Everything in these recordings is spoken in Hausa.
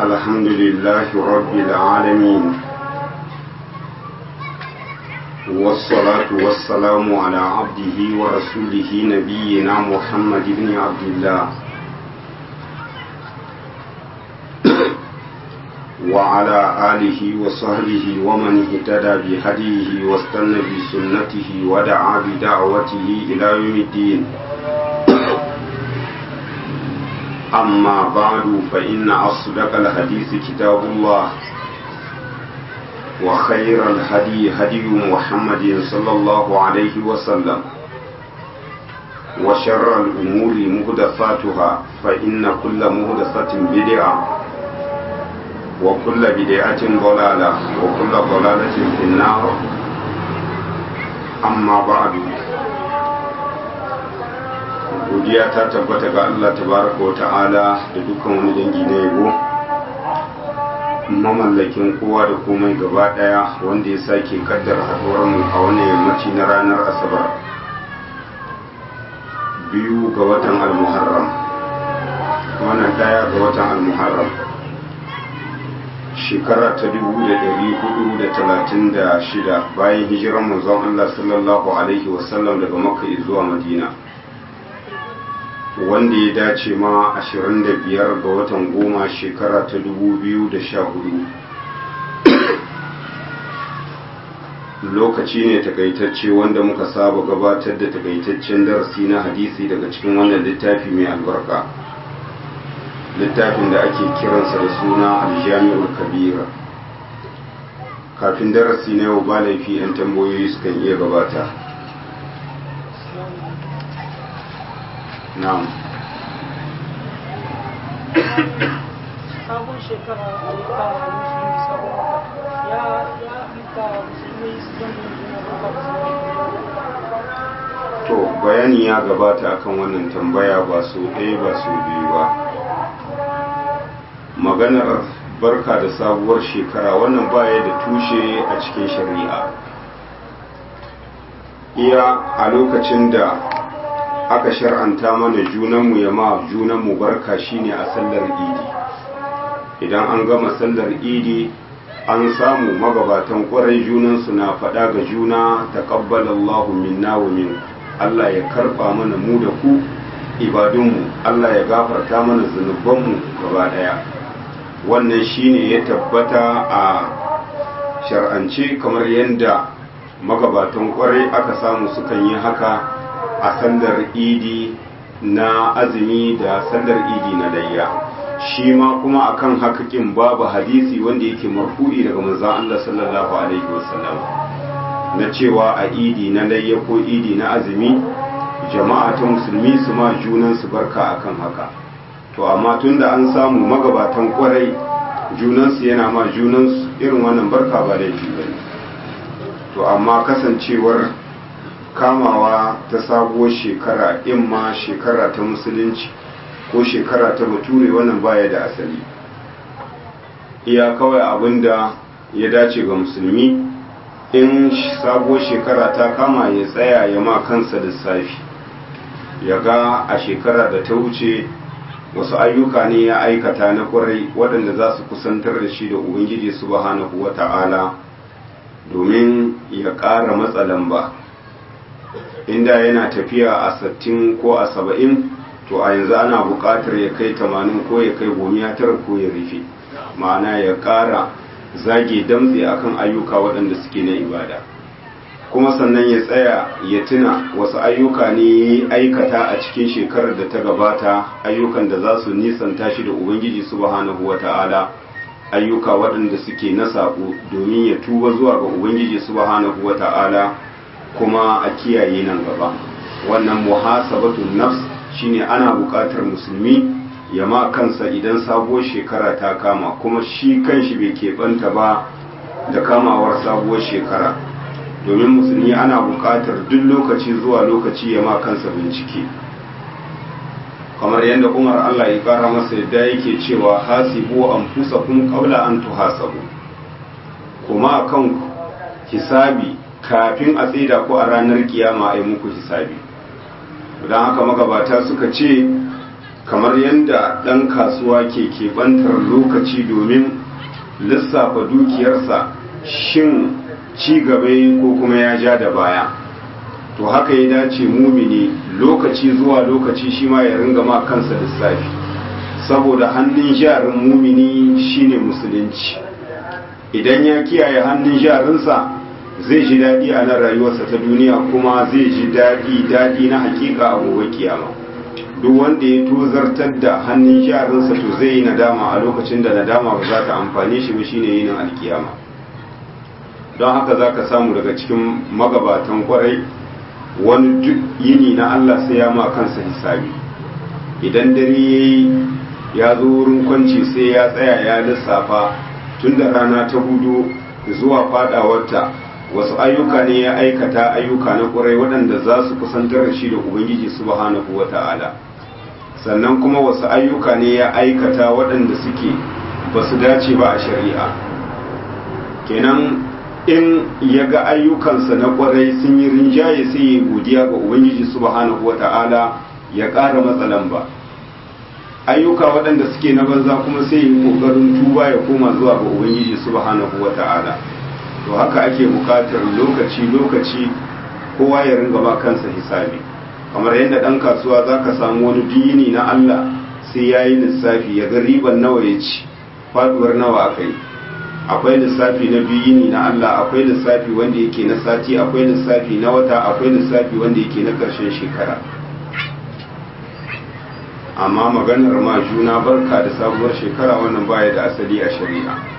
الحمد لله رب العالمين والصلاة والسلام على عبده ورسوله نبينا محمد بن عبد الله وعلى آله وصحبه ومن اهتدى بهديه واستنى بسنته ودعا بدعوته إلى يوم الدين أما بعد فإن أصدق الحديث كتاب الله وخير الهدي هدي محمد صلى الله عليه وسلم وشر الأمور مهدفاتها فإن كل مهدفة بدعة وكل بدعة ضلالة وكل ضلالة في النار أما بعد godiya ta tabbata ga Allah tabaraka wa ta'ala da dukkan wani dangi na yabo mamallakin kowa da komai gaba daya wanda ya sake kaddar haduwar mu a wannan yammaci na ranar asabar biyu ga watan al-muharram wannan daya ga watan al-muharram shekara ta dubu da dari hudu da talatin da shida bayan hijiran manzon Allah sallallahu alaihi wasallam daga makka zuwa madina wanda ya dace ma 25 ga watan goma shekara ta 2014 lokaci ne takaitacce wanda muka saba gabatar da takaitaccen darasi na hadisi daga cikin wannan littafi mai albarka littafin da ake kiransa da suna aljami'ul kabira kafin darasi na yau ba laifi 'yan tambayoyi sukan iya gabata na'am sabon shekara a rika musulmi sabon wata ya ya rika musulmi su zan juna to bayani ya gabata akan wannan tambaya ba su ɗaya ba su biyu ba maganar barka da sabuwar shekara wannan baya da tushe a cikin shari'a iya a lokacin da aka shar'anta mana junanmu ya ma junanmu barka shine a sallar idi idan an gama sallar idi an samu magabatan kwarai junansu na faɗa ga juna taqabbalallahu minna wa min Allah ya karɓa mana mu da ku ibadunmu Allah ya gafarta mana zunubanmu gaba ɗaya wannan shine ya tabbata a shar'ance kamar yadda magabatan kwarai aka samu sukan yi haka a sallar idi na azumi da sallar idi na layya shi ma kuma akan hakakin babu hadisi wanda yake marfu'i daga manzon Allah sallallahu alaihi wasallam na cewa a idi na layya ko idi na azumi jama'a ta musulmi su ma junan su barka akan haka to amma tunda an samu magabatan kwarai junan su yana ma junan su irin wannan barka ba laifi bane to amma kasancewar kamawa ta sabuwar shekara in ma shekara ta musulunci ko shekara ta bature wannan baya da asali iya kawai abinda ya dace ga musulmi in sabuwar shekara ta kama ya tsaya ya ma kansa lissafi ya ga a shekara da ta wuce wasu ayyuka ne ya aikata na kwarai waɗanda za su kusantar da shi da ubangiji subhanahu wata'ala domin ya ƙara matsalan ba inda yana tafiya a sattin ko a saba'in to a yanzu ana buƙatar ya kai tamanin ko ya kai gomiya tara ko ya rufe ma'ana ya ƙara zage damtse akan ayyuka waɗanda suke na ibada kuma sannan ya tsaya ya tuna wasu ayyuka ne aikata a cikin shekarar da ta gabata ayyukan da za su nisanta shi da ubangiji subhanahu wata'ala ayyuka waɗanda suke na saƙo domin ya tuba zuwa ga ubangiji subhanahu wata'ala kuma a kiyaye nan gaba wannan muhasabatun nafs shine ana buƙatar musulmi ya ma kansa idan sabuwar shekara ta kama kuma shi kanshi bai keɓanta ba da kamawar sabuwar shekara domin musulmi ana buƙatar duk lokaci zuwa lokaci ya ma kansa bincike kamar yadda umar allah ya ƙara masa yadda yake cewa hasibu anfusakum qabla an tuhasabu kuma kan hisabi kafin a tsida ko a ranar kiyama a yi muku hisabi don haka magabata suka ce kamar yadda ɗan kasuwa ke keɓantar lokaci domin lissafa dukiyarsa shin ci gaba ko kuma ya ja da baya to haka ya dace mumini lokaci zuwa lokaci shi ma ya ringa ma kansa lissafi saboda hannun jarin mumini shine musulunci idan ya kiyaye hannun jarinsa zai ji daɗi a nan rayuwarsa ta duniya kuma zai ji daɗi daɗi na hakika a gobe kiyama duk wanda ya tozartar da hannun jarinsa to zai yi nadama a lokacin da nadama ba za ta amfane shi ba shine yinin alkiyama don haka za ka samu daga cikin magabatan kwarai wani duk yini na Allah sai ya ma kansa hisabi idan dare ya yi ya zo wurin kwanci sai ya tsaya ya lissafa tun da rana ta hudu zuwa fadawarta wasu ayyuka ne ya aikata ayyuka na kwarai waɗanda za su kusantar da shi da ubangiji subhanahu wa ta'ala sannan kuma wasu ayyuka ne ya aikata waɗanda suke ba su dace ba a shari'a kenan in ya ga ayyukansa na kwarai sun yi rinjaye sai ya godiya ga ubangiji subhanahu wa ta'ala ya ƙara matsalan ba ayyuka waɗanda suke na banza kuma sai yi ƙoƙarin tuba ya koma zuwa ga ubangiji subhanahu wa ta'ala to haka ake buƙatar lokaci lokaci kowa ya ringa ba kansa hisabi kamar yadda ɗan kasuwa za ka samu wani dini na Allah sai ya yi lissafi ya ga riban nawa ya ci faduwar nawa aka yi akwai lissafi na biyini na Allah akwai lissafi wanda yake na sati akwai lissafi na wata akwai lissafi wanda yake na ƙarshen shekara amma maganar ma juna barka da sabuwar shekara wannan baya da asali a shari'a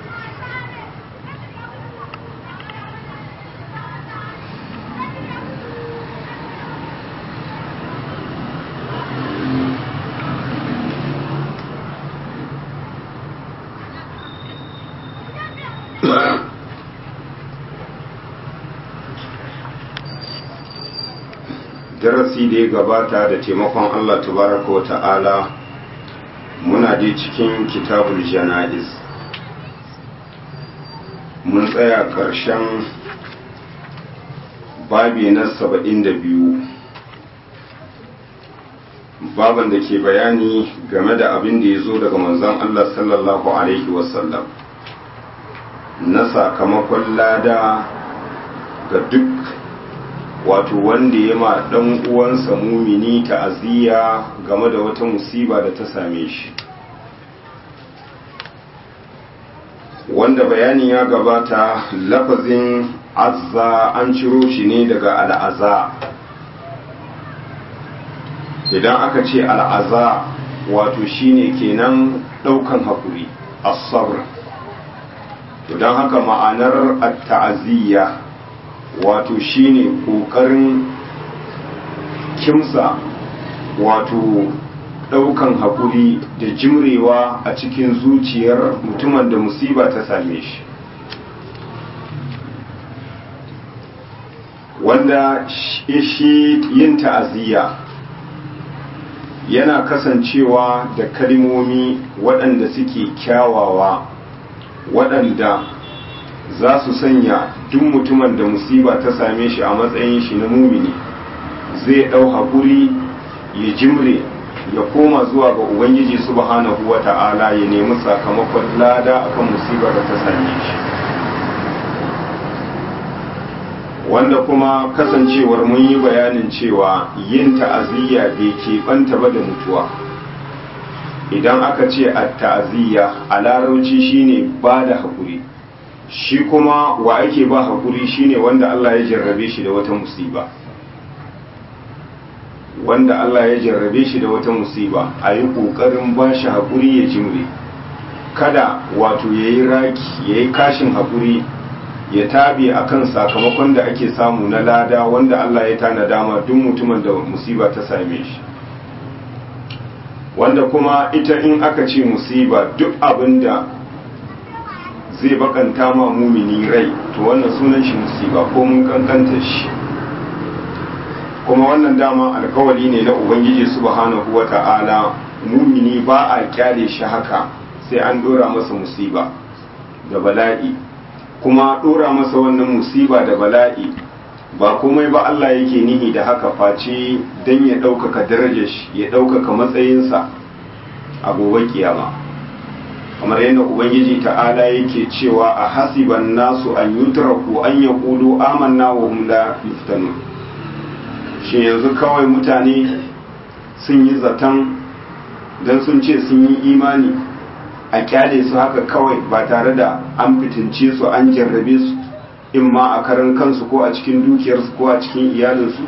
darasi da ya gabata da taimakon Allah tabaraka wa ta'ala muna dai cikin kitabul jana'iz mun tsaya ƙarshen babi na saba'in da biyu baban da ke bayani game da abin da ya zo daga manzon Allah sallallahu alaihi wasallam na sakamakon lada ga duk wato wanda ya ma dan uwansa mumini ta'aziyya game da wata musiba da ta same shi wanda bayani ya gabata lafazin azza an ciro shi ne daga al'aza idan aka ce al'aza wato shine kenan daukan hakuri as-sabr don haka ma'anar at-ta'aziyya wato shine kokarin kimsa wato daukan hakuri da jimrewa a cikin zuciyar mutumin da musiba ta same shi wanda shi yin ta'aziyya yana kasancewa da kalmomi waɗanda suke kyawawa waɗanda za su sanya duk mutumin da musiba ta same shi a matsayin shi na mumini zai ɗau haƙuri ya jimre ya koma zuwa ga ubangiji subhanahu wa ta'ala ya nemi sakamakon lada akan musibar da ta same shi wanda kuma kasancewar mun yi bayanin cewa yin ta'aziyya bai keɓanta ba da mutuwa idan aka ce a ta'aziyya a larauci shine ba da haƙuri shi kuma wa ake ba haƙuri shine wanda Allah ya jarrabe shi da wata musiba wanda Allah ya jarrabe shi da wata musiba a yi ƙoƙarin ba shi haƙuri ya jimre kada wato ya yi raki ya yi kashin haƙuri ya tabi a kan sakamakon da ake samu na lada wanda Allah ya tana dama duk mutumin da musiba ta same shi wanda kuma ita in aka ce musiba duk abin da zai bakanta ma mumini rai to wannan sunan shi musiba ko mun kankanta shi kuma wannan dama alkawali ne na ubangiji subhanahu wata'ala mumini ba a kyale shi haka sai an dora masa musiba da bala'i kuma dora masa wannan musiba da bala'i ba komai ba Allah yake nihi da haka face don ya ɗaukaka darajar shi ya ɗaukaka matsayinsa a gobe kiyama kamar yadda ubangiji ta'ala yake cewa a hasiban nasu an yutraku an yaqulu amanna wa hum la yuftanun shi yanzu kawai mutane sun yi zaton dan sun ce sun yi imani a kyale su haka kawai ba tare da an fitince su an jarrabe su in ma a karan kansu ko a cikin dukiyarsu ko a cikin iyalinsu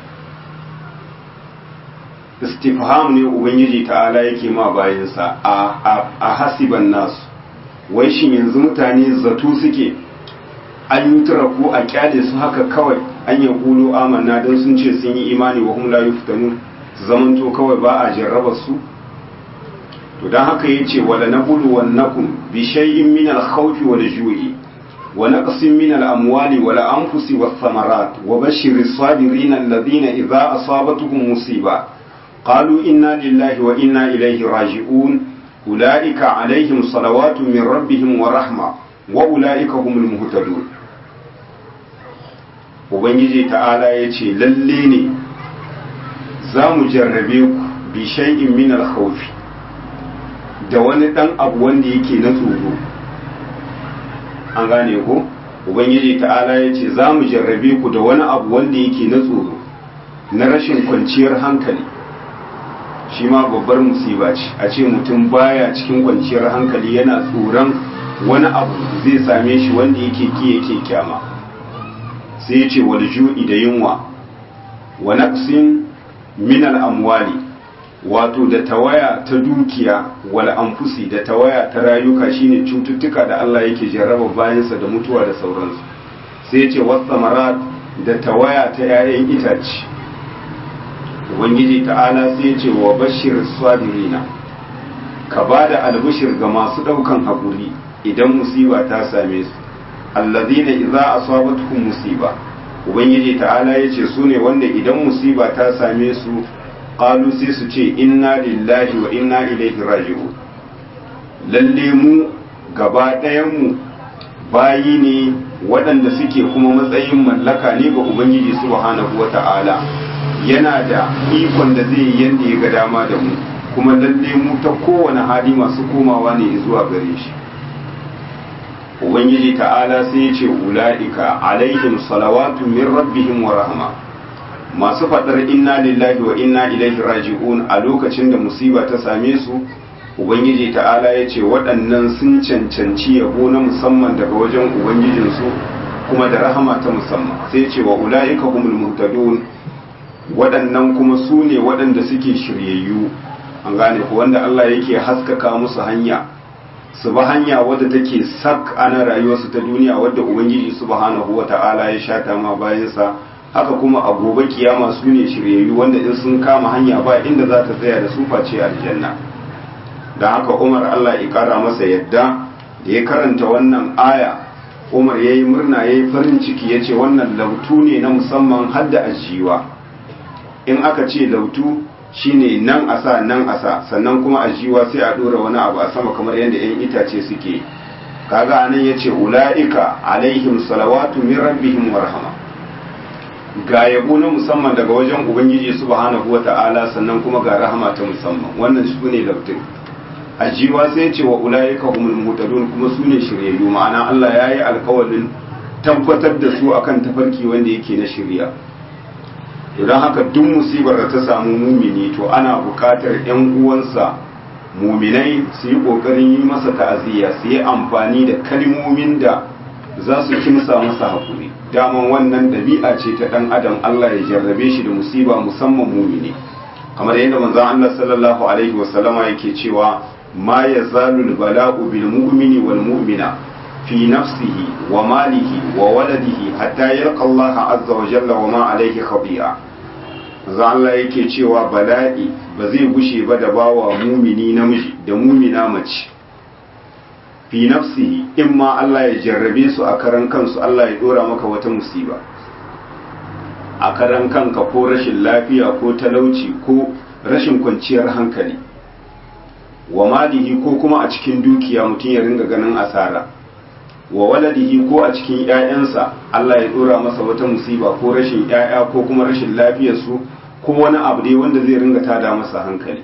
istifham ne ubangiji ta'ala yake ma bayansa a hasiban nasu wai shin yanzu mutane zato suke an yi turaku a kyale su haka kawai an yi kulo amanna don sun ce sun yi imani wa hum la yuftanu su zamanto kawai ba a jarraba su to dan haka yace wala nabulu wannakum bi shay'in min al-khawfi wal ju'i wa naqsin min al-amwali wal anfusi was thamarat wa bashshiris sabirin alladhina idha asabatuhum musiba قالوا إنا لله وإنا إليه راجعون أولئك عليهم صلوات من ربهم ورحمة وأولئك هم المهتدون Ubangiji ta'ala ya ce lalle ne za mu jarrabe ku bi shay'in min al-khawfi da wani ɗan abu wanda yake na tsoro an gane ko Ubangiji ta'ala ya ce za mu jarrabe ku da wani abu wanda yake na tsoro na rashin kwanciyar hankali shi ma babbar musiba ce a ce mutum baya cikin kwanciyar hankali yana tsoron wani abu zai same shi wanda yake ki yake kyama sai ya ce wal ju'i da yunwa wa naqsin min al amwali wato da tawaya ta dukiya wal anfusi da tawaya ta rayuka shine cututtuka da Allah yake jarraba bayansa da mutuwa da sauransu sai ya ce wasamarat da tawaya ta 'ya'yan itace ubangiji ta'ala sai ce wa bashir sabirina ka ba da albishir ga masu ɗaukan haƙuri idan musiba ta same su allazina idza asabatuhum musiba ubangiji ta'ala yace su ne wanda idan musiba ta same su qalu sai su ce inna lillahi wa inna ilaihi raji'un lalle mu gaba ɗayan mu bayi ne waɗanda suke kuma matsayin mallaka ne ga ubangiji subhanahu wa ta'ala yana da ikon da zai yi yadda ya ga dama da mu kuma lalle mu ta kowane hali masu komawa ne zuwa gare shi ubangiji ta'ala sai ya ce ula'ika alaihim salawatu min rabbihim wa rahma masu faɗar inna lillahi wa inna ilaihi raji'un a lokacin da musiba ta same su ubangiji ta'ala ya ce waɗannan sun cancanci yabo na musamman daga wajen ubangijinsu kuma da rahama ta musamman sai ce wa ula'ika humul muhtadun waɗannan kuma su ne waɗanda suke shiryayyu an gane ku wanda Allah yake haskaka musu hanya su ba hanya wadda take sak ana rayuwarsu ta duniya wadda ubangiji subhanahu wata'ala ya shata ma bayansa haka kuma a gobe kiyama su ne shiryayyu wanda in sun kama hanya ba inda za ta tsaya da su face aljanna don haka umar Allah ya kara masa yadda da ya karanta wannan aya umar ya yi murna ya yi farin ciki ya ce wannan lautu ne na musamman hadda ajiwa in aka ce lautu shine nan a sa nan a sa sannan kuma ajiwa sai a dora wani abu a sama kamar yadda 'yan itace suke kaga anan ya ce ula'ika alaihim salawatu min rabbihim warhama ga yabo na musamman daga wajen ubangiji subhanahu wata'ala sannan kuma ga rahama ta musamman wannan su ne lautun ajiwa sai ce wa ula'ika humul mutadun kuma su ne shiryayyu ma'ana Allah ya yi alkawalin tabbatar da su akan tafarki wanda yake na shirya to don haka duk musibar da ta samu mumini to ana buƙatar 'yan uwansa muminai su yi ƙoƙarin yi masa ta'aziyya su yi amfani da kalmomin da za su kimsa masa haƙuri daman wannan ɗabi'a ce ta ɗan adam Allah ya jarrabe shi da musiba musamman mumini kamar yadda manzon Allah sallallahu alaihi wasallama yake cewa ma yazalu bala'u bil mu'mini wal mu'mina fi nafsihi wa malihi wa waladihi hatta yalqa Allah azza wa jalla wa ma alaihi khabi'a za Allah yake cewa bala'i ba zai gushe ba da bawa mumini namiji da mumina mace fi nafsihi in ma Allah ya jarrabe su a karan kansu Allah ya dora maka wata musiba a karan kanka ko rashin lafiya ko talauci ko rashin kwanciyar hankali wa malihi ko kuma a cikin dukiya mutum ya ringa ganin asara wa waladihi ko a cikin ƴaƴansa Allah ya dora masa wata musiba ko rashin ƴaƴa ko kuma rashin lafiyar su ko wani abu dai wanda zai ringa tada masa hankali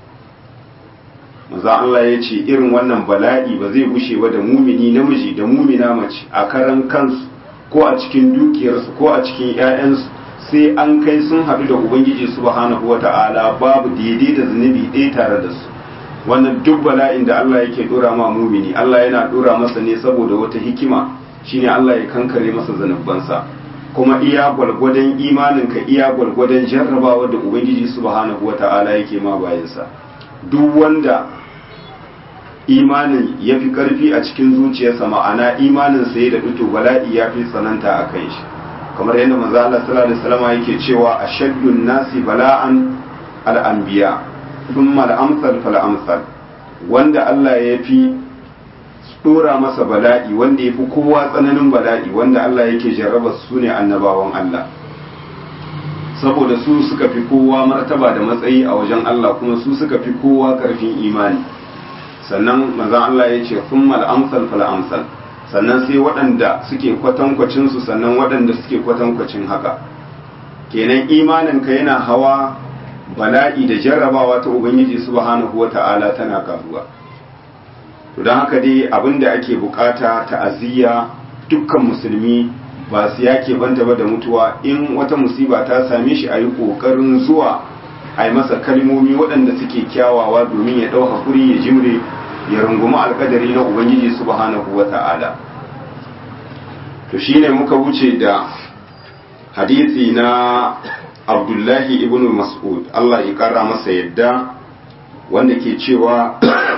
maza Allah ya ce irin wannan bala'i ba zai gushe ba da mumini namiji da mumina mace a karan kansu ko a cikin dukiyarsu ko a cikin ƴaƴansu sai an kai sun haɗu da ubangiji subhanahu wata'ala babu daidai da zunubi ɗaya tare da su wannan duk bala'in da Allah yake dora ma mumini Allah yana dora masa ne saboda wata hikima shine Allah ya kankare masa zanubansa kuma iya gwalgwadon imaninka iya gwalgwadon jarrabawa da ubangiji subhanahu wata'ala yake ma bayansa duk wanda imanin ya fi karfi a cikin zuciyarsa ma'ana imanin sa ya da fito bala'i ya fi tsananta a kan shi kamar yadda manzo Allah sallallahu alaihi wasallam yake cewa ashaddun nasi bala'an al-anbiya thumma al-amsal fal amsal wanda Allah ya fi dora masa bala'i wanda ya fi kowa tsananin bala'i wanda Allah yake jarraba su ne annabawan Allah saboda su suka fi kowa martaba da matsayi a wajen Allah kuma su suka fi kowa karfin imani sannan manzon Allah ya ce thumma al-amsal fal amsal sannan sai waɗanda suke kwatankwacin su sannan waɗanda suke kwatankwacin haka kenan imanin ka yana hawa bala'i da jarrabawa ta ubangiji subhanahu wata'ala tana karuwa to don haka dai abin da ake bukata ta'aziyya dukkan musulmi ba su yake banta ba da mutuwa in wata musiba ta same shi a yi ƙoƙarin zuwa a yi masa kalmomi waɗanda suke kyawawa domin ya ɗau hakuri ya jimre ya rungumi alƙadari na ubangiji subhanahu wa ta'ala to shine muka wuce da hadisi na abdullahi ibn mas'ud Allah ya ƙara masa yadda wanda ke cewa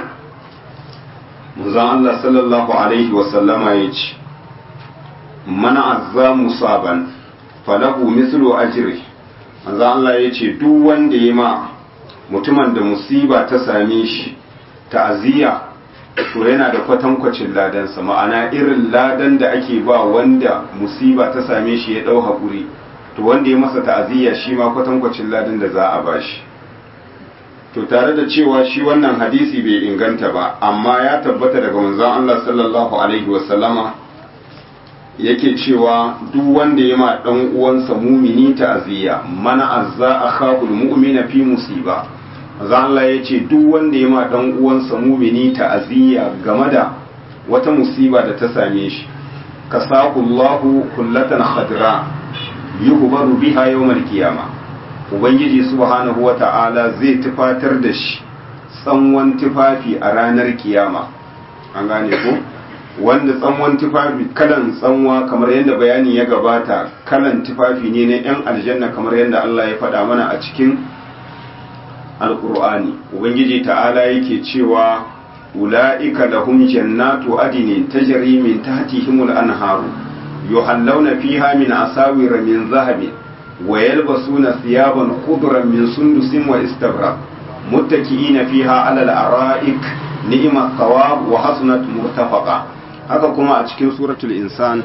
manzon Allah sallallahu alaihi wasallama ya ce mana azza musaban falahu mislu ajri manzon Allah ya ce duk wanda ya ma mutumin da musiba ta same shi ta'aziyya to yana da kwatankwacin ladansa ma'ana irin ladan da ake ba wanda musiba ta same shi ya dau hakuri to wanda ya masa ta'aziyya shi ma kwatankwacin ladan da za a bashi to tare da cewa shi wannan hadisi bai inganta ba amma ya tabbata daga manzon Allah sallallahu alaihi wasallama yake cewa duk wanda ya ma dan uwansa mumini ta'aziyya mana azza akhahul mu'mina fi musiba manzon Allah yace duk wanda ya ma dan uwansa mumini ta'aziyya game da wata musiba da ta same shi kasaqullahu kullatan khadra yuhbaru biha yawmal qiyamah ubangiji subhanahu wata'ala zai tufatar da shi tsanwan tufafi a ranar kiyama an gane ko wanda tsanwan tufafi kalan tsanwa kamar yadda bayani ya gabata kalan tufafi ne na yan aljanna kamar yadda Allah ya faɗa mana a cikin alkur'ani ubangiji ta'ala yake cewa ula'ika lahum jannatu adinin tajri min tahtihimul anharu yuhallawna fiha min asawira min zahabin ويلبسون ثيابا خضرا من سندس واستبرق متكئين فيها على الارائك نعم الثواب وحسنت مرتفقا haka kuma a cikin suratul insan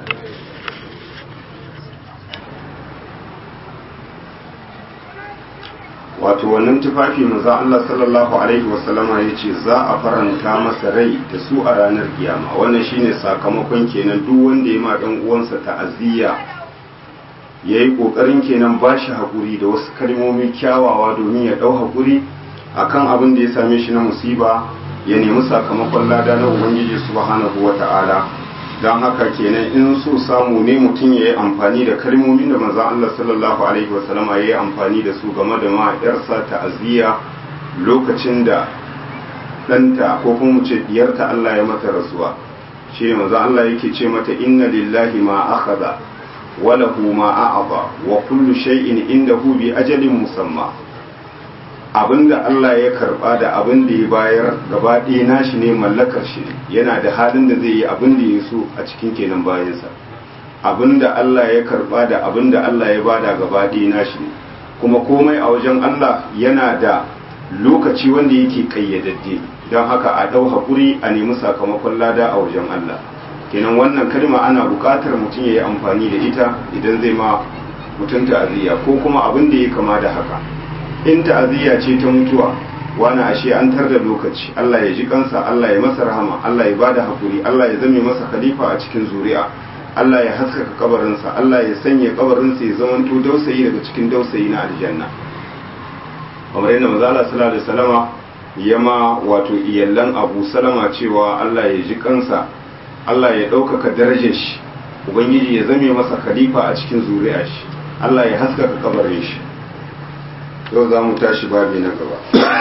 wato wannan tufafi maza Allah sallallahu alaihi wasallama ya ce za a faranta masa rai da su a ranar kiyama wannan shine sakamakon kenan duk wanda ya ma dan uwansa ta'aziyya ya yi ƙoƙarin kenan ba shi haƙuri da wasu kalmomi kyawawa domin ya ɗau haƙuri a kan abin da ya same shi na musiba ya nemi sakamakon lada na ubangiji subhanahu wa ta'ala don haka kenan in so samu ne mutum ya yi amfani da kalmomin da manzon Allah sallallahu alaihi wasallam ya yi amfani da su game da ma yarsa ta'aziyya lokacin da ɗanta ko kuma mu ce diyarta Allah ya mata rasuwa shi ne manzon Allah yake ce mata inna lillahi ma akhadha وله ما أعطى وكل شيء عنده بأجل مسمى abinda Allah ya karba da abin da ya bayar gaba ɗaya nashi ne mallakar shi yana da halin da zai yi abin da ya so a cikin kenan bayansa abinda Allah ya karba da abin da Allah ya bada gaba ɗaya nashi ne kuma komai a wajen Allah yana da lokaci wanda yake kayyadadde don haka a ɗau haƙuri a nemi sakamakon lada a wajen Allah kenan wannan kalma ana buƙatar mutum ya yi amfani da ita idan zai ma mutum ta'aziyya ko kuma abin da ya kama da haka in ta'aziyya ce ta mutuwa wani ashe an tar da lokaci Allah ya ji kansa Allah ya masa rahama Allah ya bada hakuri Allah ya zame masa khalifa a cikin zuri'a Allah ya haskaka kabarinsa Allah ya sanya kabarinsa ya zama to dausayi daga cikin dausayi na aljanna kamar yadda manzo Allah sallallahu alaihi wasallama ya ma wato iyallan Abu Salama cewa Allah ya ji kansa Allah ya ɗaukaka darajar shi ubangiji ya zame masa khalifa a cikin zuri'a shi Allah ya haskaka kabarin shi yau za mu tashi babi na gaba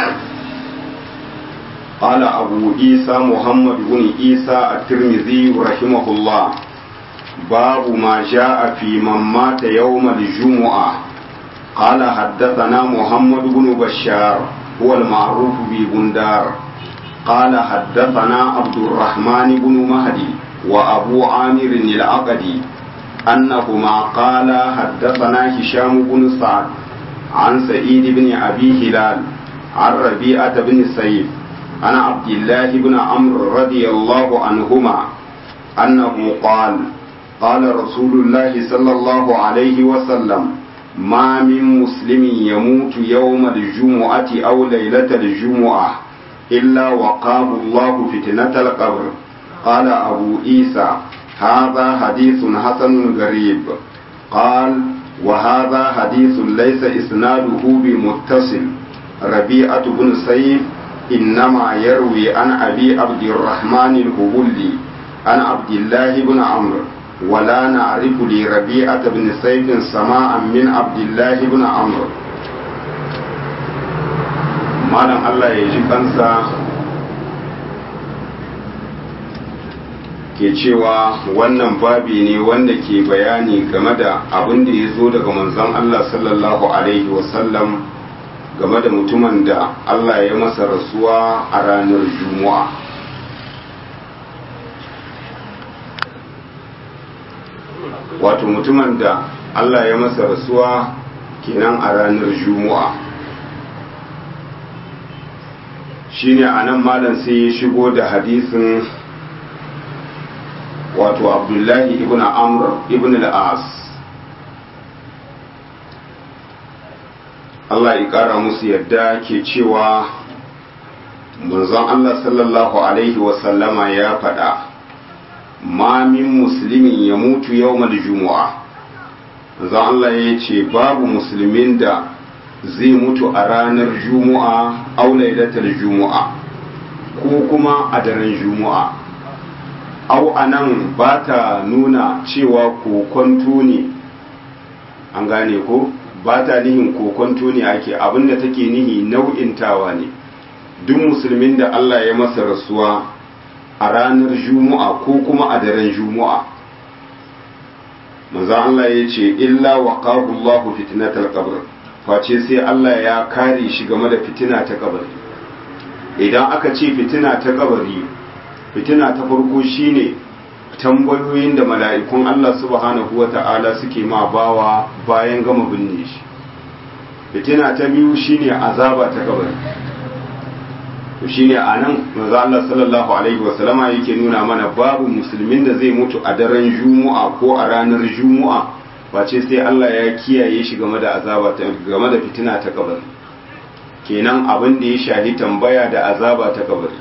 قال أبو عيسى محمد بن عيسى الترمذي رحمه الله باب ما جاء في من مات يوم الجمعة قال حدثنا محمد بن بشار هو المعروف ببندار قال حدثنا عبد الرحمن بن مهدي وأبو عامر العقدي أنهما قال حدثنا هشام بن سعد عن سعيد بن أبي هلال عن ربيعة بن سيف عن عبد الله بن عمرو رضي الله عنهما أنه قال قال رسول الله صلى الله عليه وسلم ما من مسلم يموت يوم الجمعة أو ليلة الجمعة إلا وقاه الله فتنة القبر قال أبو عيسى هذا حديث حسن غريب قال وهذا حديث ليس إسناده بمتصل ربيعة بن سيف إنما يروي عن أبي عبد الرحمن الهبلي عن عبد الله بن عمرو ولا نعرف لربيعة بن سيف سماعا من عبد الله بن عمرو malam Allah ya ji kansa ke cewa wannan babi ne wanda ke bayani game da abin da ya zo daga manzon Allah sallallahu alaihi wasallam game da mutumin da Allah ya masa rasuwa a ranar juma'a wato mutumin da Allah ya masa rasuwa kenan a ranar juma'a shine a nan malam sai ya shigo da hadisin wato abdullahi ibn amr ibn al-as Allah ya kara musu yadda ke cewa manzon Allah sallallahu alaihi wasallama ya faɗa ma min musulmin ya mutu yawmal jumu'a manzon Allah ya ce babu musulmin da zai mutu a ranar juma'a au lailatul juma'a ko kuma a daren juma'a au anan ba ta nuna cewa kokonto ne an gane ko ba ta nihin kokonto ne ake abinda take nihi nau'intawa ne duk musulmin da Allah ya masa rasuwa a ranar juma'a ko kuma a daren juma'a manzo Allah ya ce illa waqahu Allahu fitnatal qabr face sai Allah ya kare shi game da fitina ta kabari idan aka ce fitina ta kabari fitina ta farko shine tambayoyin da mala'ikun Allah subhanahu wa ta'ala suke ma bawa bayan gama binne shi fitina ta biyu shine azaba ta kabari to shine anan manzo Allah sallallahu alaihi wasallama yake nuna mana babu musulmin da zai mutu a daren juma'a ko a ranar juma'a face sai Allah ya kiyaye shi game da azaba ta game da fitina ta kabari kenan abin da ya shahi tambaya da azaba ta kabari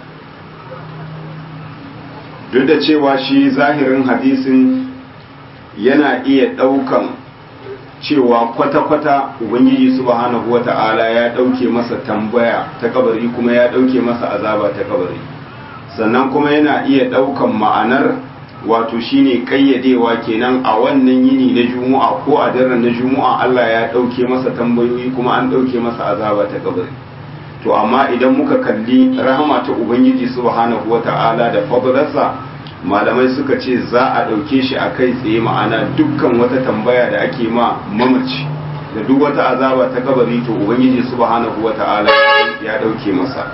duk da cewa shi zahirin hadisin yana iya ɗaukan cewa kwata-kwata ubangiji subhanahu wata'ala ya ɗauke masa tambaya ta kabari kuma ya ɗauke masa azaba ta kabari sannan kuma yana iya ɗaukan ma'anar wato shine kayyadewa kenan a wannan yini na juma'a ko a daren na juma'a Allah ya ɗauke masa tambayoyi kuma an ɗauke masa azaba ta kabari to amma idan muka kalli rahama ta ubangiji subhanahu wata'ala da fadlarsa malamai suka ce za a ɗauke shi a kai tsaye ma'ana dukkan wata tambaya da ake ma mamaci da duk wata azaba ta kabari to ubangiji subhanahu wata'ala ya ɗauke masa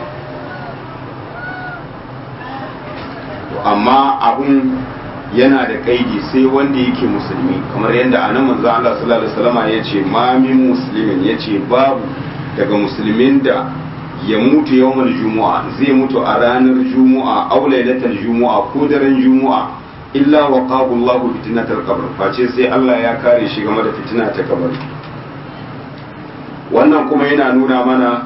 amma abun yana da kaidi sai wanda yake musulmi kamar yadda anan manzo Allah sallallahu alaihi wasallam ya ce ma min muslimin yace babu daga musulmin da ya mutu yawmal jumu'a zai mutu a ranar jumu'a aw lailatal jumu'a ko daren jumu'a illa waqahu Allah fitnatal qabr face sai Allah ya kare shi game da fitina ta kabari wannan kuma yana nuna mana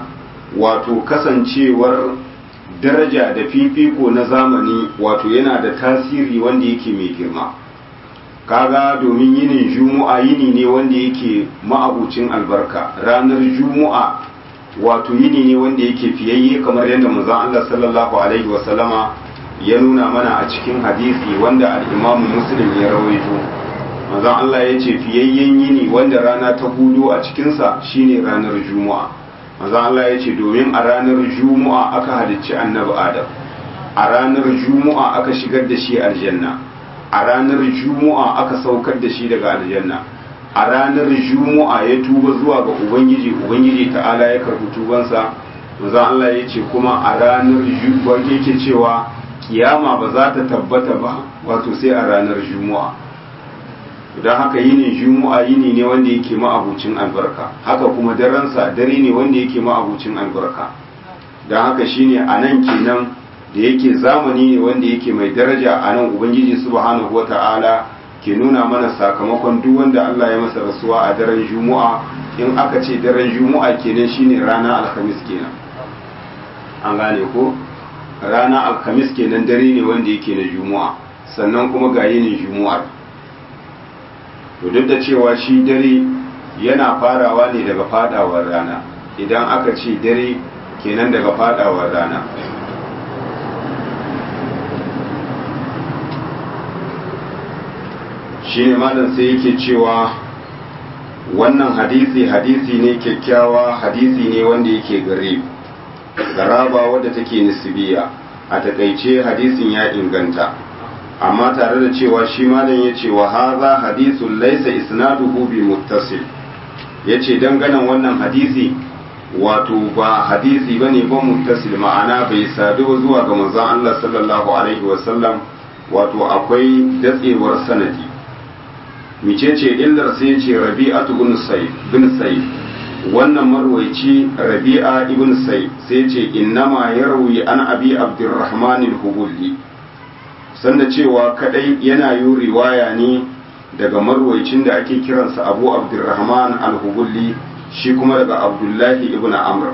wato kasancewar daraja da fifiko na zamani wato yana da tasiri wanda yake mai girma kaga domin yinin juma'a yini ne wanda yake ma'abucin albarka ranar juma'a wato yini ne wanda yake fiyayye kamar yadda manzon Allah sallallahu alaihi wasallama ya nuna mana a cikin hadisi wanda al-Imam Muslim ya rawaito manzon Allah ya ce fiyayyen yini wanda rana ta hudu a cikinsa shine ranar juma'a manzon Allah ya ce domin a ranar juma'a aka halicci annabi Adam a ranar juma'a aka shigar da shi aljanna a ranar juma'a aka saukar da shi daga aljanna a ranar juma'a ya tuba zuwa ga ubangiji ubangiji ta'ala ya karbi tubansa manzon Allah ya ce kuma a ranar juma'a yake cewa kiyama ba za ta tabbata ba wato sai a ranar juma'a don haka yini juma'a yini ne wanda yake ma'abucin albarka haka kuma daransa dare ne wanda yake ma'abucin albarka don haka shine a nan kenan da yake zamani ne wanda yake mai daraja a nan ubangiji subhanahu wata'ala ke nuna mana sakamakon duk wanda Allah ya masa rasuwa a daren juma'a in aka ce daren juma'a kenan shine rana alhamis kenan an gane ko rana alhamis kenan dare ne wanda yake na juma'a sannan kuma ga yinin juma'ar to duk da cewa shi dare yana farawa ne daga fadawar rana idan aka ce dare kenan daga fadawar rana shi ne malam sai yake cewa wannan hadisi hadisi ne kyakkyawa hadisi ne wanda yake gare garaba wadda take nisbiya a takaice hadisin ya inganta amma tare da cewa shi malam ya ce wa haza hadisun laisa isnaduhu bi muttasil ya ce danganan wannan hadisi wato ba hadisi ba ne ba muttasil ma'ana bai sadu zuwa ga manzon Allah sallallahu alaihi wasallam wato akwai datsewar sanadi micece illar sai ce rabi'atu bin sayf bin sayf wannan marwaici rabi'a ibn sayf sai ce innama yarwi an abi abdurrahman al-hubuli sanda cewa kadai yana yi riwaya ne daga marwaicin da ake kiransa abu abdurrahman al-hubuli shi kuma daga abdullahi ibn amr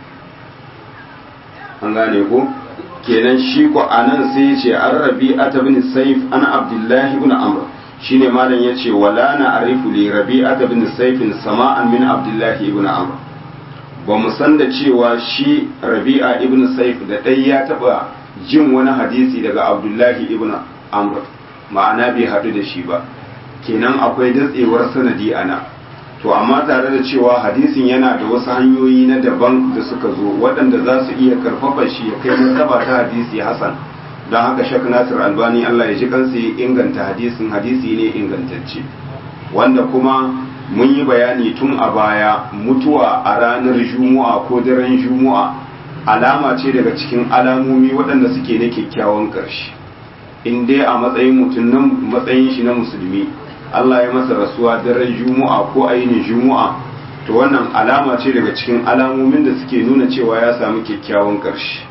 an gane ko kenan shi ko anan sai ce an rabi'ata bin sayf an abdullahi ibn amr shine malam yace wala na arifu li rabi'ata bin sayfin sama'an min abdullahi ibn amr ba mu san da cewa shi rabi'a ibn sayf da dai ya taba jin wani hadisi daga abdullahi ibn amr ma'ana bai hadu da shi ba kenan akwai datsewar sanadi ana to amma tare da cewa hadisin yana da wasu hanyoyi na daban da suka zo waɗanda za su iya karfafa shi ya kai martaba ta hadisi hasan don haka shak nasir albani allah ya ji kansa ya inganta hadisin hadisi ne ingantacce wanda kuma mun yi bayani tun a baya mutuwa a ranar juma'a ko daren juma'a alama ce daga cikin alamomi waɗanda suke na kyakkyawan ƙarshe in dai a matsayin mutum nan matsayin shi na musulmi allah ya masa rasuwa daren juma'a ko ainihin juma'a to wannan alama ce daga cikin alamomin da suke nuna cewa ya samu kyakkyawan ƙarshe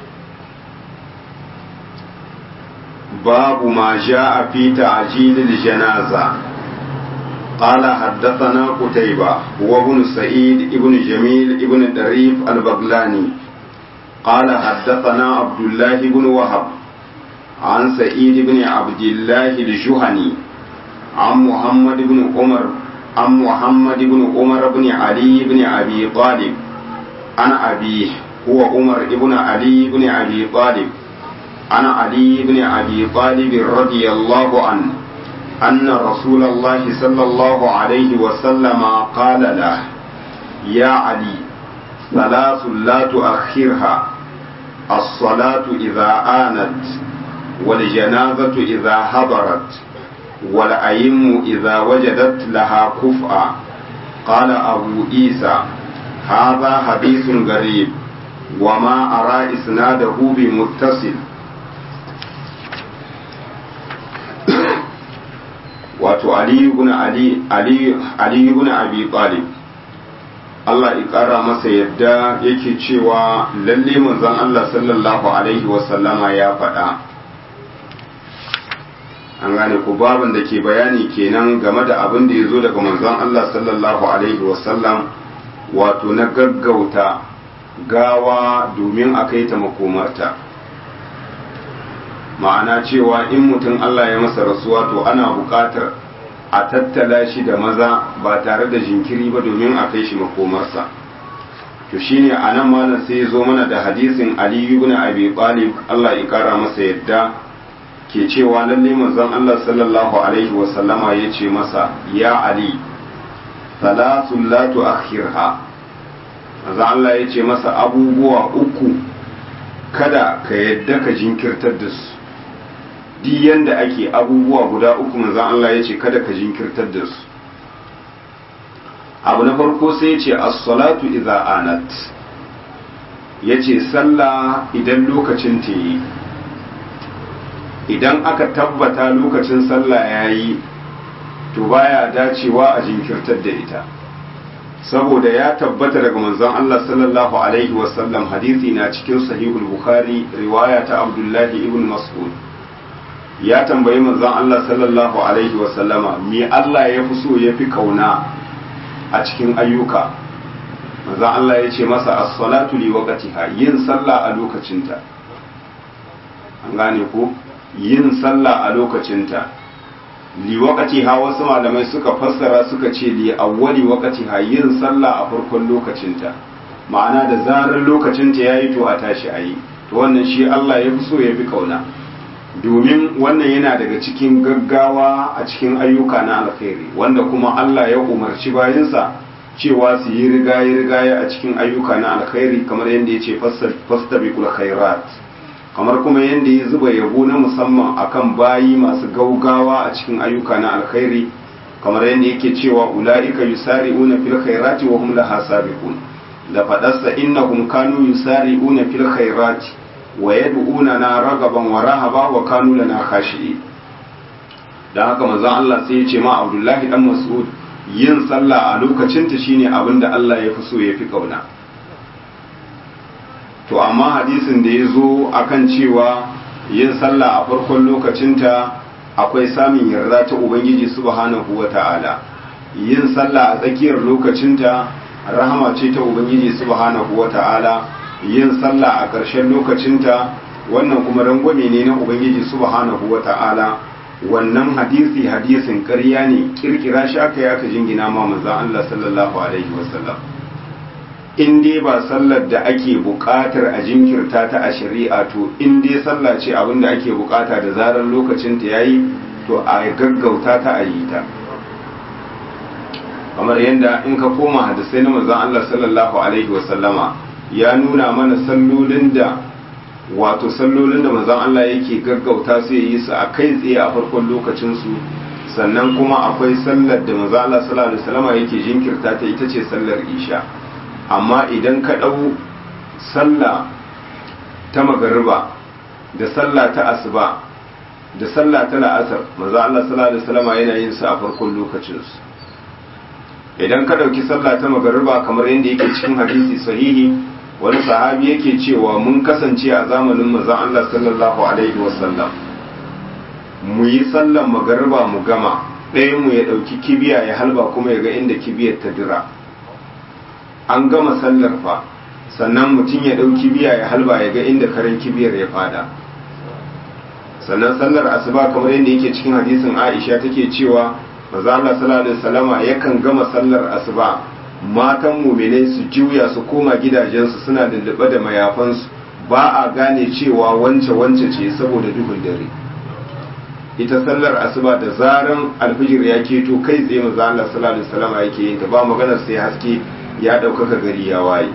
باب ما جاء في تعجيل الجنازة قال حدثنا قتيبة هو ابن سعيد ابن جميل ابن دريف البغلاني قال حدثنا عبد الله بن وهب عن سعيد بن عبد الله الجهني عن محمد بن عمر عن محمد بن عمر بن علي بن أبي طالب عن أبيه هو عمر بن علي بن أبي طالب عن علي بن أبي طالب رضي الله عنه أن رسول الله صلى الله عليه وسلم قال له يا علي ثلاث لا تؤخرها الصلاة إذا آنت والجنازة إذا حضرت والأيم إذا وجدت لها كفءا قال أبو عيسى هذا حديث غريب وما أرى إسناده بمتصل wato aliyu ibn ali aliyu ibn abi talib Allah ya kara masa yadda yake cewa lalle manzon Allah sallallahu alaihi wa sallama ya faɗa an gane ku babin da ke bayani kenan game da abin da ya zo daga manzon Allah sallallahu alaihi wa sallam wato na gaggauta gawa domin a kai ta makomarta ma'ana cewa in mutum Allah ya masa rasuwa to ana buƙatar a tattala shi da maza ba tare da jinkiri ba domin a kai shi makomarsa to shine a nan malam sai ya zo mana da hadisin Ali ibn Abi Talib Allah ya kara masa yadda ke cewa lalle manzon Allah sallallahu alaihi wa sallama yace masa ya Ali salatu la tu'akhirha manzon Allah yace masa abubuwa uku kada ka yadda ka jinkirtar da su duk yanda ake abubuwa guda uku manzon Allah yace kada ka jinkirtar da su abu na farko sai ce as-salatu idza anat yace sallah idan lokacin ta yi idan aka tabbata lokacin sallah yayi to baya dacewa a jinkirtar da ita saboda ya tabbata daga manzon Allah sallallahu alaihi wasallam hadisi na cikin sahihul bukhari riwaya ta abdullahi ibn mas'ud ya tambayi manzon Allah sallallahu alaihi wasallama me Allah ya fi so ya fi kauna a cikin ayyuka manzon Allah ya ce masa as-salatu li waqtiha yin sallah a lokacinta an gane ko yin sallah a lokacinta li waqtiha wasu malamai suka fassara suka ce li awwali waqtiha yin sallah a farkon lokacinta ma'ana da zarar lokacinta yayi to a tashi ayi to wannan shi Allah ya fi so ya fi kauna domin wannan yana daga cikin gaggawa a cikin ayyuka na alkhairi wanda kuma Allah ya umarci bayinsa cewa su yi rigaye-rigaye a cikin ayyuka na alkhairi kamar yadda ya ce fastabiqul khairat kamar kuma yadda ya zuba yabo na musamman akan bayi masu gaugawa a cikin ayyuka na alkhairi kamar yadda yake cewa ula'ika yusari'una fil khairati wa hum laha sabiqun da fadarsa innahum kanu yusari'una fil khairati wa yad'unana ragaban wa rahaba wa kanu lana khashi'in dan haka manzon Allah sai ya ce ma Abdullahi dan Mas'ud yin sallah a lokacin ta shine abin da Allah ya fi so ya fi kauna to amma hadisin da ya zo akan cewa yin sallah a farkon lokacinta akwai samun yarda ta ubangiji subhanahu wata'ala yin sallah a tsakiyar lokacinta rahama ce ta ubangiji subhanahu wata'ala yin sallah a ƙarshen lokacinta wannan kuma rangwame ne na ubangiji subhanahu wata'ala wannan hadisi hadisin ƙarya ne kirkira shi aka yi aka jingina ma manzon Allah sallallahu alaihi wasallam in dai ba sallar da ake buƙatar a jinkirta ta a shari'a to in dai sallah ce abin da ake buƙata da zarar lokacin ta yayi to a gaggauta ta a yi ta kamar yadda in ka koma hadisai na manzon Allah sallallahu alaihi wasallama ya nuna mana sallolin da wato sallolin da manzon Allah yake gaggauta su yi su a kai tsaye a farkon lokacin su sannan kuma akwai sallar da manzon Allah sallallahu alaihi wasallama yake jinkirta ta ita ce sallar isha amma idan ka ɗau sallah ta magariba da sallah ta asuba da sallah ta la'asar maza Allah sallallahu alaihi wasallam yana yin su a farkon lokacin su idan ka ɗauki sallah ta magariba kamar yadda yake cikin hadisi sahihi wani sahabi yake cewa mun kasance a zamanin maza Allah sallallahu alaihi wasallam mu yi sallan magariba mu gama ɗayan mu ya ɗauki kibiya ya halba kuma ya ga inda kibiyar ta dira an gama sallar fa sannan mutum ya ɗau kibiya ya halba ya ga inda karen kibiyar ya fada sannan sallar asuba kamar yadda yake cikin hadisin aisha take cewa maza Allah sallallahu alaihi wasallama yakan gama sallar asuba matan mu'minai su juya su koma gidajensu suna lullube da mayafansu ba a gane cewa wance wance ce saboda duhun dare ita sallar asuba da zaran alfijir ya keto kai tsaye maza Allah sallallahu alaihi wasallama yake yin ta ba maganar sai haske ya ɗaukaka gari ya waye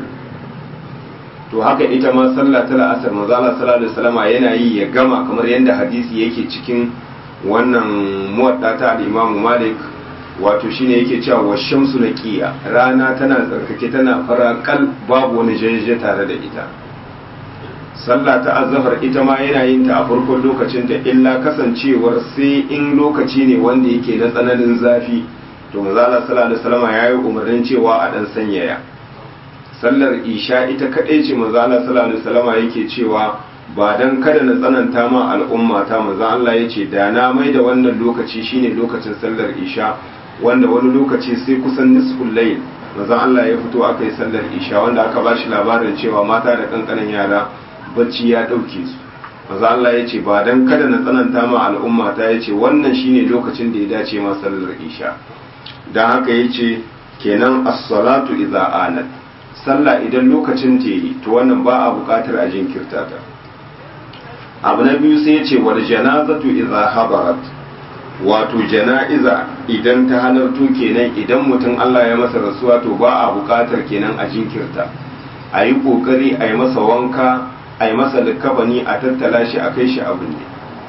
to haka ita ma sallah ta la'asar manzo Allah sallallahu alaihi wasallam yana yi ya gama kamar yadda hadisi yake cikin wannan muwadda ta al-Imam Malik wato shine yake cewa wa shamsu naqiya rana tana tsarkake tana farakal babu wani jajjaje tare da ita sallah ta azhar ita ma yana yin ta a farkon lokacin da illa kasancewar sai in lokaci ne wanda yake na tsananin zafi to manzala sallallahu alaihi wasallam yayi umarnin cewa a dan sanyaya sallar isha ita kadai ce manzala sallallahu alaihi wasallam yake cewa ba dan kada na tsananta ma al'umma ta manzo Allah yace da na mai da wannan lokaci shine lokacin sallar isha wanda wani lokaci sai kusan nisful layl manzon Allah ya fito aka yi sallar isha wanda aka ba shi labarin cewa mata da kankanin yara bacci ya ɗauke su manzon Allah ya ce ba dan kada na tsananta ma al'umma ta ya ce wannan shine lokacin da ya dace ma sallar isha dan haka ya ce kenan as-salatu idza anat sallah idan lokacin ta yi to wannan ba a buƙatar a jinkirta ta abu na biyu sai ya ce wal janazatu idza habarat wato jana'iza idan ta halartu kenan idan mutum Allah ya masa rasuwa to ba a buƙatar kenan a jinkirta a yi ƙoƙari a yi masa wanka a yi masa likabani a tattala shi a kai shi abin ne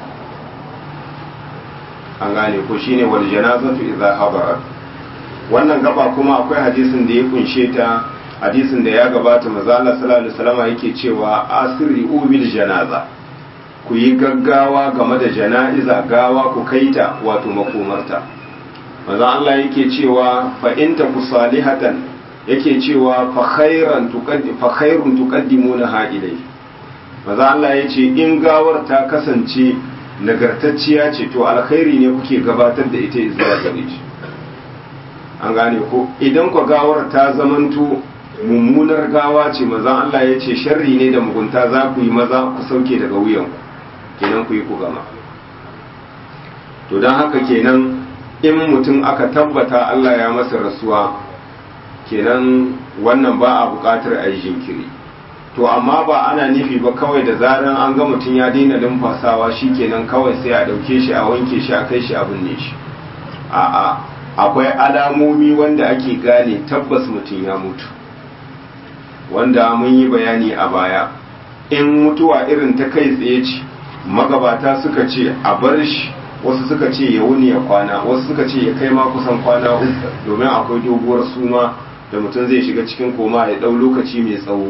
an gane ko shine wal janazatu idza habarat wannan gaba kuma akwai hadisin da ya kunshe ta hadisin da ya gabata manzo Allah sallallahu alaihi wasallam yake cewa asri ubil janaza ku yi gaggawa game da jana'iza gawa ku kaita wato makomarta manzo Allah yake cewa fa in ta salihatan yake cewa fa khairan tuqaddi fa khairun tuqaddimuna ha ilai manzo Allah yace in gawar ta kasance nagartacciya ce to alkhairi ne kuke gabatar da ita zuwa gare shi an gane ko idan ku gawar ta zamanto mummunar gawa ce manzo Allah yace sharri ne da mugunta za ku yi maza ku sauke daga wuyanku kenan ku yi ku gama to don haka kenan in mutum aka tabbata Allah ya masa rasuwa kenan wannan ba a buƙatar a yi jinkiri to amma ba ana nufi ba kawai da zaran an ga mutum ya daina numfasawa shi kenan kawai sai a ɗauke shi a wanke shi a kai shi a binne shi a'a akwai alamomi wanda ake gane tabbas mutum ya mutu wanda mun yi bayani a baya in mutuwa irin ta kai tsaye ce magabata suka ce a bar shi wasu suka ce ya wuni ya kwana wasu suka ce ya kai ma kusan kwana uku domin akwai doguwar suma da mutum zai shiga cikin koma ya ɗau lokaci mai tsawo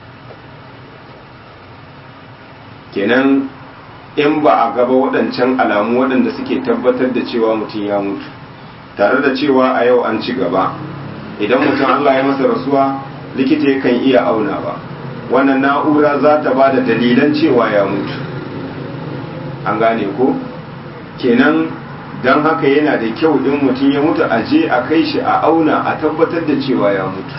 kenan in ba a gaba waɗancan alamu waɗanda suke tabbatar da cewa mutum ya mutu tare da cewa a yau an ci gaba idan mutum allah ya masa rasuwa likita yakan iya auna ba wannan na'ura za ta ba da dalilan cewa ya mutu an gane ko kenan don haka yana da kyau in mutum ya mutu a je a kai shi a auna a tabbatar da cewa ya mutu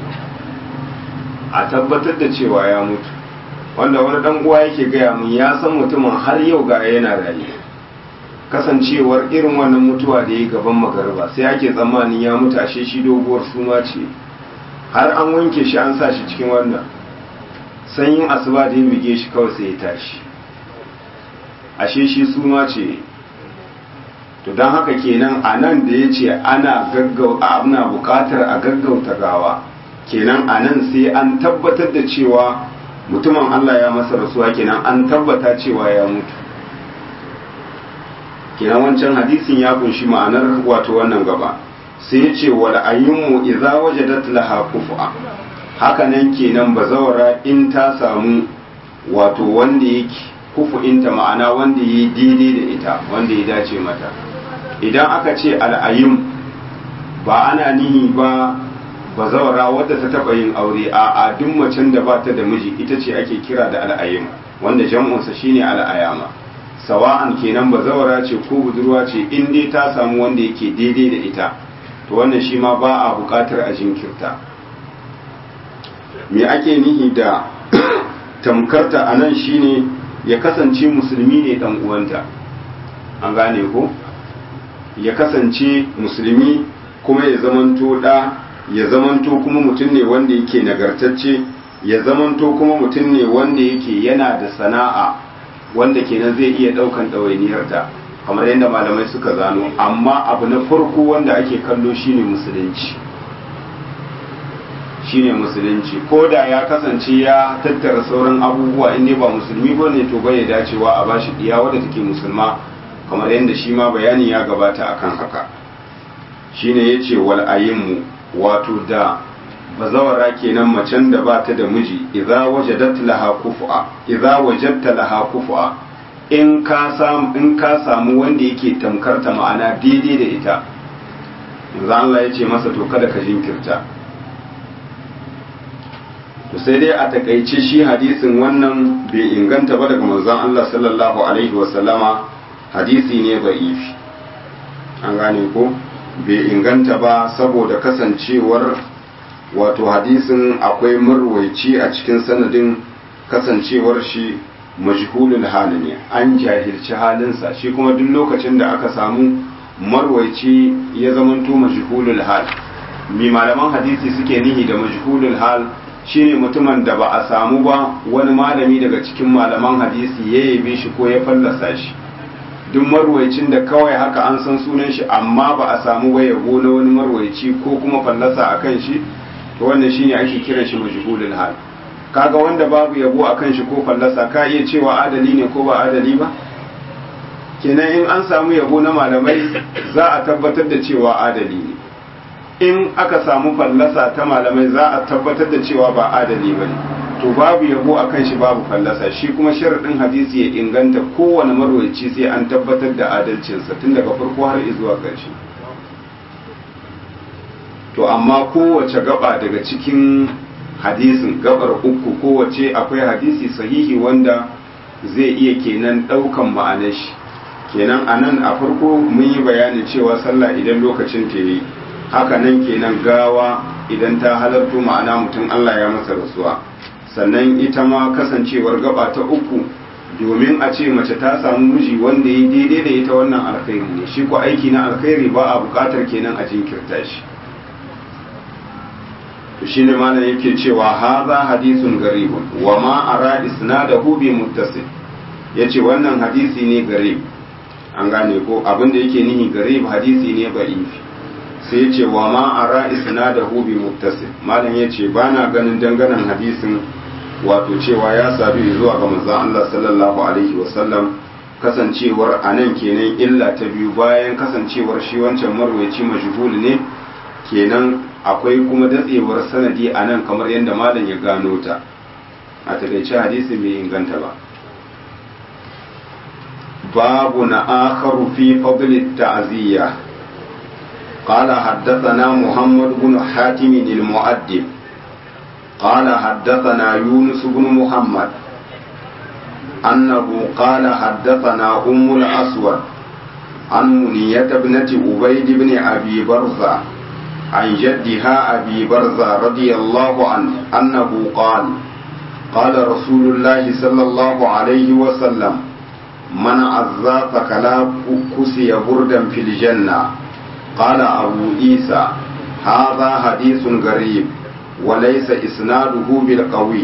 a tabbatar da cewa ya mutu wanda wani dan uwa yake gaya mun ya san mutumin har yau ga yana raye kasancewar irin wannan mutuwa da ya gaban magarba sai ake tsammanin ya mutu ashe shi doguwar suma ce har an wanke shi an sa shi cikin wannan sanyin asuba da ya bige shi kawai sai ya tashi ashe shi suma ce to don haka kenan a nan da ya ce ana ana bukatar a gaggauta gawa kenan a nan sai an tabbatar da cewa mutumin Allah ya masa rasuwa kenan an tabbata cewa ya mutu kenan wancan hadisin ya kunshi ma'anar wato wannan gaba sai ya ce wal ayyumu idza wajadat laha kufa haka nan kenan bazawara in ta samu wato wanda yake kufu'inta ma'ana wanda ya daidai da ita wanda ya dace mata idan aka ce al'ayyum ba ana nihi ba bazawara wadda ta taba yin aure a a duk macen da ba ta da miji ita ce ake kira da al'ayyum wanda jam'unsa shine al'ayama sawa'an kenan bazawara ce ko budurwa ce in dai ta samu wanda yake daidai da ita to wannan shi ma ba a buƙatar a jinkirta me ake nihi da tamkarta a nan shine ya kasance musulmi ne dan uwanta an gane ko ya kasance musulmi kuma ya zamanto da ya zamanto kuma mutum ne wanda yake nagartacce ya zamanto kuma mutum ne wanda yake yana da sana'a wanda kenan zai iya daukan ɗawainiyarta kamar yadda malamai suka zano amma abu na farko wanda ake kallo shine musulunci shine musulunci ko da ya kasance ya tattara sauran abubuwa in ba musulmi ba ne to bai dacewa a bashi diya wadda take musulma kamar yadda shi ma bayani ya gabata akan haka shine yace wal ayyimu wato da bazawara kenan macen da ba ta da miji idza wajadat laha kufa idza wajadta laha kufa in ka samu in ka samu wanda yake tamkar ta ma'ana daidai da ita yanzu Allah ya ce masa to kada ka jinkirta to sai dai a takaice shi hadisin wannan bai inganta ba daga manzon Allah sallallahu alaihi wa sallama hadisi ne da'ifi an gane ko bai inganta ba saboda kasancewar wato hadisin akwai marwaici a cikin sanadin kasancewar shi majhulul hali ne an jahilci halinsa shi kuma duk lokacin da aka samu marwaici ya zamanto majhulul hal mi malaman hadisi suke nihi da majhulul hal shine mutumin da ba a samu ba wani malami daga cikin malaman hadisi ya yabe shi ko ya fallasa shi duk marwaicin da kawai haka an san sunan shi amma ba a samu ba yabo na wani marwaici ko kuma fallasa a kan shi to wannan shine ake kiran shi majhulul hal kaga wanda babu yabo a kan shi ko fallasa ka iya cewa adali ne ko ba adali ba kenan in an samu yabo na malamai za a tabbatar da cewa adali ne in aka samu fallasa ta malamai za a tabbatar da cewa ba adali ba ne to babu yabo a kan shi babu fallasa shi kuma sharaɗin hadisi ya inganta kowane marwaci sai an tabbatar da adalcinsa tun daga farko har zuwa ƙarshe to amma kowace gaba daga cikin hadisin gabar uku kowace akwai hadisi sahihi wanda zai iya kenan ɗaukan ma'anar shi kenan a nan a farko mun yi bayanin cewa sallah idan lokacin ta yi haka nan kenan gawa idan ta halarto ma'ana mutum Allah ya masa rasuwa sannan ita ma kasancewar gaba ta uku domin a ce mace ta samu miji wanda ya daidai da ita wannan alkhairi ne shi ko aiki na alkhairi ba a bukatar kenan a jinkirta shi to shine malam yake cewa haza hadisun garibun wa ma ara isnadahu bi muttasil yace wannan hadisi ne garib an gane ko abinda yake nihi garib hadisi ne ba'ifi sai yace wa ma ara isnadahu bi muttasil malam yace bana ganin danganan hadisin wato cewa ya sadu zuwa ga manzon Allah sallallahu alaihi wasallam kasancewar anan kenan illa ta biyu bayan kasancewar shi wancan marwaci majhul ne kenan akwai kuma datsewar sanadi a nan kamar yadda malam ya gano ta a takaice hadisi bai inganta ba babu na akharu fi fadli ta'ziya قال حدثنا محمد بن حاتم المؤدب قال حدثنا يونس بن محمد أنه قال حدثنا أم الأسود عن منية ابنة عبيد بن أبي برزة عن جدها أبي برزة رضي الله عنه أنه قال قال رسول الله صلى الله عليه وسلم من عزى فكلا كسي بردا في الجنة قال أبو عيسى هذا حديث غريب وليس إسناده بالقوي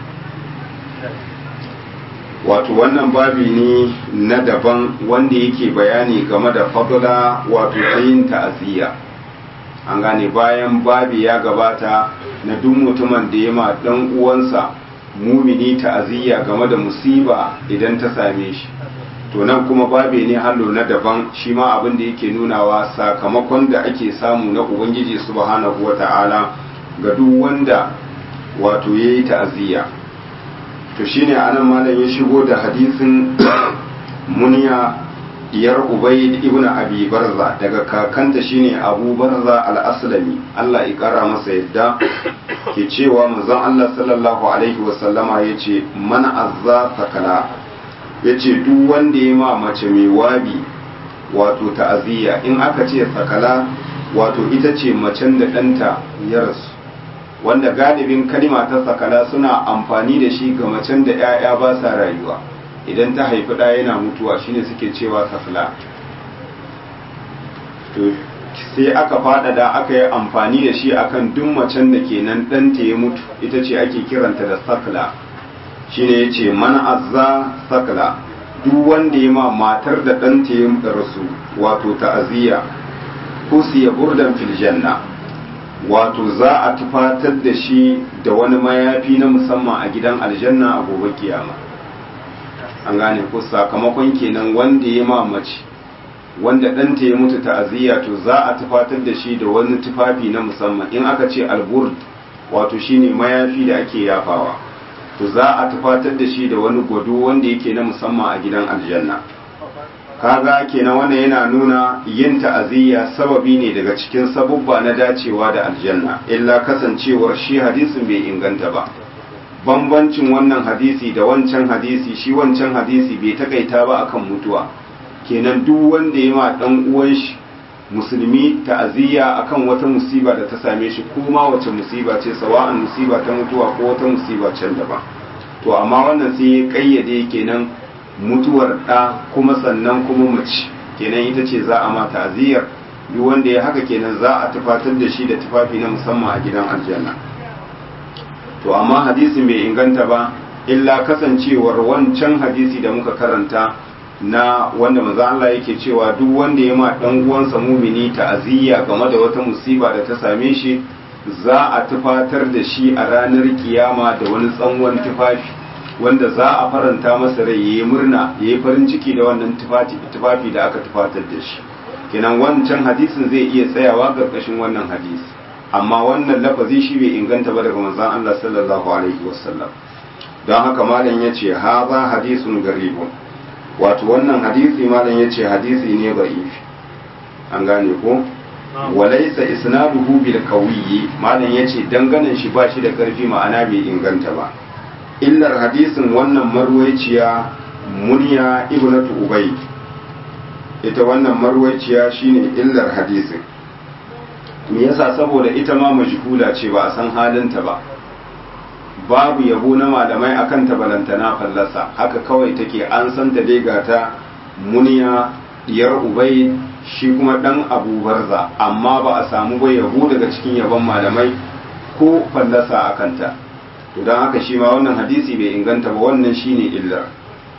wato wannan babi ne na daban wanda yake bayani game da fadula wato yin ta'aziyya an gane bayan babi ya gabata na duk mutumin da ya ma dan uwansa mumini ta'aziyya game da musiba idan ta same shi to nan kuma babi ne hallo na daban shi ma abin da yake nunawa sakamakon da ake samu na ubangiji subhanahu wata'ala ga duk wanda wato yayi ta'aziyya to shine anan malam ya shigo da hadisin muniya diyar ubayd ibn abi barza daga kakanta shine abu barza al-aslami Allah ya kara masa yadda ke cewa manzon Allah sallallahu alaihi wasallama yace man azza sakala yace duk wanda ya ma mace mai wabi wato ta'aziyya in aka ce sakala wato ita ce macen da ɗanta ya rasu wanda galibin kalima ta sakala suna amfani da shi ga macen da 'ya'ya ba sa rayuwa idan ta haifi ɗaya yana mutuwa shine suke cewa sakala to sai aka faɗaɗa aka yi amfani da shi akan duk macen da kenan ɗanta ya mutu ita ce ake kiranta da sakala shine ya ce man azza sakala duk wanda ya ma matar da ɗanta ya rasu wato ta'aziyya kusiya burdan fil janna wato za a tufatar da shi da wani mayafi na musamman a gidan aljanna a gobe kiyama an gane ko sakamakon kenan wanda ya mamaci wanda ɗanta ya mutu ta'aziyya to za a tufatar da shi da wani tufafi na musamman in aka ce alburd wato shine mayafi da ake yafawa to za a tufatar da shi da wani gwado wanda yake na musamman a gidan aljanna kaga kenan wannan yana nuna yin ta'aziyya sababi ne daga cikin sabubba na dacewa da aljanna illa kasancewar shi hadisin bai inganta ba bambancin wannan hadisi da wancan hadisi shi wancan hadisi bai takaita ba akan mutuwa kenan duk wanda ya ma dan uwan shi musulmi ta'aziyya akan wata musiba da ta same shi kuma wace musiba ce sawa'an musiba ta mutuwa ko wata musiba can daban to amma wannan sai ya kayyade kenan mutuwar ɗa kuma sannan kuma mace kenan ita ce za a ma ta'aziyyar duk wanda ya haka kenan za a tufatar da shi da tufafi na musamman a gidan aljanna to amma hadisi bai inganta ba illa kasancewar wancan hadisi da muka karanta na wanda manzo Allah yake cewa duk wanda ya ma dan uwansa mumini ta'aziyya game da wata musiba da ta same shi za a tufatar da shi a ranar kiyama da wani tsanwan tufafi wanda za a faranta masa rai yayi murna yayi farin ciki da wannan tufafi da aka tufatar da shi kenan wancan hadisin zai iya tsayawa karkashin wannan hadisi amma wannan lafazi shi bai inganta ba daga manzon Allah sallallahu alaihi wasallam don haka malam yace haza hadisun garibun wato wannan hadisi malam yace hadisi ne da'ifi an gane ko walaysa isnaduhu bil qawiyyi malam yace danganan shi ba shi da karfi ma'ana bai inganta ba illar hadisin wannan marwaiciya munya ibnatu ubay ita wannan marwaiciya shine illar hadisin me yasa saboda ita ma majhula ce ba a san halinta ba babu yabo na malamai akan ta balantana fallasa haka kawai take an san ta dai gata muniya diyar ubay shi kuma dan abu barza amma ba a samu ba yabo daga cikin yabon malamai ko fallasa akan ta to don haka shi ma wannan hadisi bai inganta ba wannan shine illar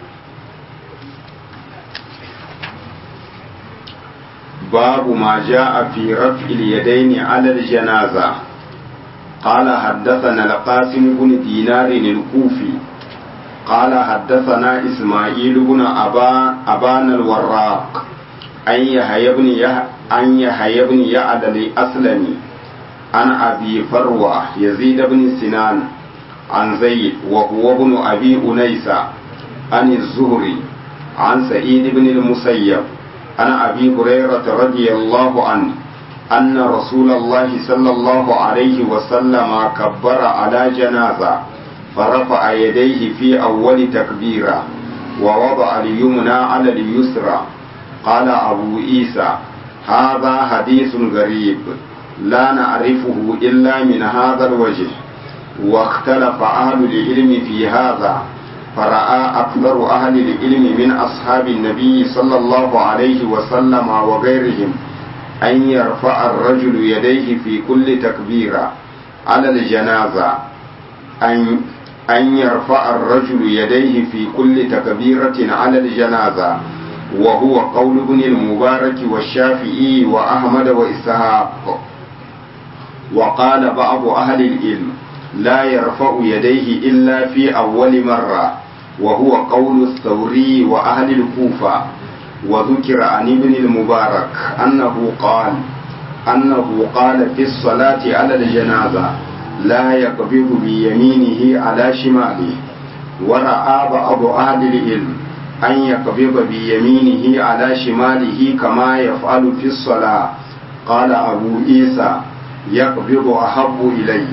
باب ما جاء في رفع اليدين على الجنازة قال حدثنا القاسم بن دينار الكوفي قال حدثنا إسماعيل بن أبا أبان الوراق أن يحيى بن أن يحيى بن يعد الأسلمي عن أبي فروة يزيد بن سنان عن زيد وهو ابن أبي أنيسة عن الزهري عن سعيد بن المسيب عن أبي هريرة رضي الله عنه أن رسول الله صلى الله عليه وسلم كبر على جنازة فرفع يديه في أول تكبيرة ووضع اليمنى على اليسرى قال أبو عيسى هذا حديث غريب لا نعرفه إلا من هذا الوجه واختلف أهل العلم في هذا فرأى أكثر أهل العلم من أصحاب النبي صلى الله عليه وسلم وغيرهم أن يرفع الرجل يديه في كل تكبيرة على الجنازة أن أن يرفع الرجل يديه في كل تكبيرة على الجنازة وهو قول ابن المبارك والشافعي وأحمد وإسحاق وقال بعض أهل العلم لا يرفع يديه إلا في أول مرة وهو قول الثوري وأهل الكوفة وذكر عن ابن المبارك أنه قال أنه قال في الصلاة على الجنازة لا يقبض بيمينه على شماله ورأى بعض أهل العلم أن يقبض بيمينه على شماله كما يفعل في الصلاة قال أبو عيسى يقبض أحب إليه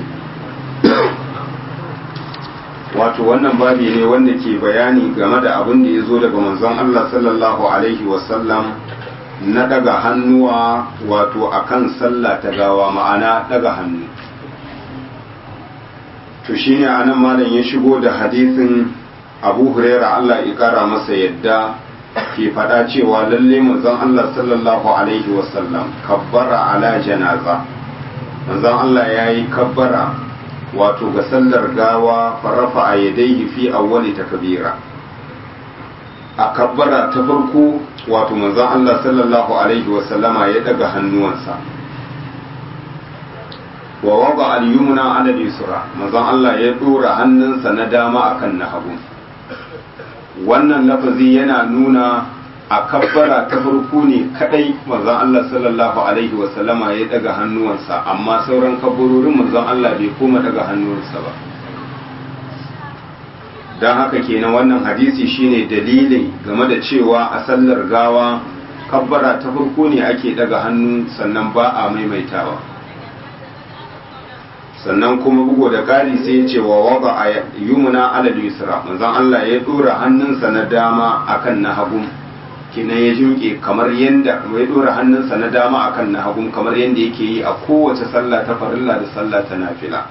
wato wannan babi ne wanda ke bayani game da abin da ya zo daga manzon Allah sallallahu alaihi wasallam na daga hannuwa wato akan sallah ta gawa ma'ana daga hannu to shine anan malam ya shigo da hadisin Abu Huraira Allah ya kara masa yadda ke faɗa cewa lalle manzon Allah sallallahu alaihi wasallam kabbara ala janaza manzon Allah yayi kabbara wato ga sallar gawa farafa a yadaihi fi awwali takbira a kabbara ta farko wato manzon Allah sallallahu alaihi wa sallama ya daga hannuwansa wa wada al-yumna ala al-yusra manzon Allah ya dora hannunsa na dama akan na hagu wannan lafazi yana nuna a kabbara ta farko ne kadai manzon Allah sallallahu alaihi wa sallama ya daga hannuwansa amma sauran kabbarorin manzon Allah bai koma daga hannuwansa ba don haka kenan wannan hadisi shine dalilin game da cewa a sallar gawa kabbara ta farko ne ake daga hannu sannan ba a maimaitawa sannan kuma bugu da ƙari sai ya ce wa wada a yumuna alal yusra manzon Allah ya dora hannunsa na dama akan na hagu kenan ya jimke kamar yadda mai dora hannunsa na dama akan na hagun kamar yadda yake yi a kowace sallah ta farilla da sallah ta nafila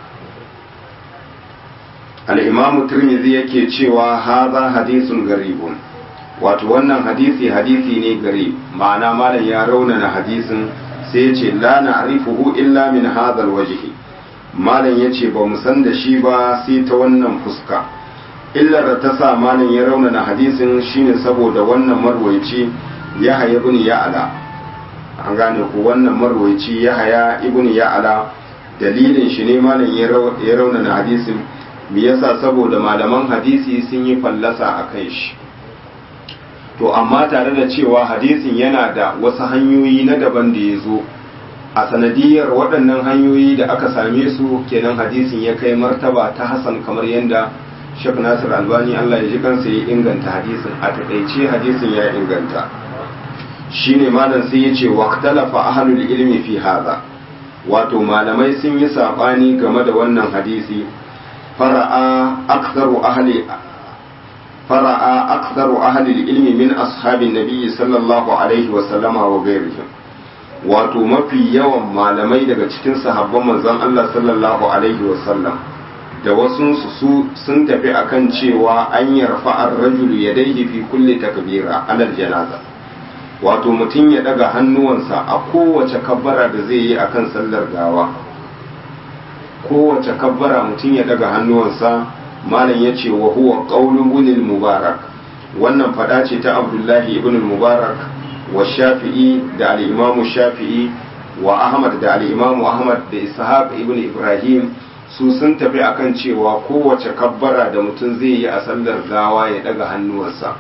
al-imamu tirmidhi yake cewa haza hadisun garibun wato wannan hadisi hadisi ne gari ma'ana malam ya raunana hadisin sai ya ce la na'rifuhu illa min hadha wajhi malam ya ce ba mu san da shi ba sai ta wannan fuska illar da ta sa malam ya raunana hadisin shine saboda wannan marwaici ya haya ibn ya'ala an gane ku wannan marwaici ya haya ibn ya'ala dalilin shi ne malam ya raunana hadisin me yasa saboda malaman hadisi sun yi fallasa a kai shi to amma tare da cewa hadisin yana da wasu hanyoyi na daban da ya zo a sanadiyar waɗannan hanyoyi da aka same su kenan hadisin ya kai martaba ta hasan kamar yadda shek nasir albani allah ya ji kansa ya inganta hadisin a taƙaice hadisin ya inganta shine malam sai ya ce waqtalafa ahlul ilmi fi hadha wato malamai sun yi saɓani game da wannan hadisi fara'a aktharu ahli فرأى أكثر أهل العلم من أصحاب النبي صلى الله عليه وسلم وغيرهم wato mafi yawan malamai daga cikin sahabban manzon Allah sallallahu alaihi wasallam da wasu su sun tafi akan cewa an yarfa ar-rajulu yadayhi fi kulli takbira alal janaza wato mutum ya daga hannuwansa a kowace kabbara da zai yi akan sallar gawa kowace kabbara mutum ya daga hannuwansa malam ya ce wa huwa qaulun ibn mubarak wannan fada ce ta abdullahi ibn mubarak wa shafi'i da al-imamu shafi'i wa ahmad da al-imamu ahmad da ishaq ibn ibrahim su sun tafi akan cewa kowace kabbara da mutum zai yi a sallar gawa ya daga hannuwarsa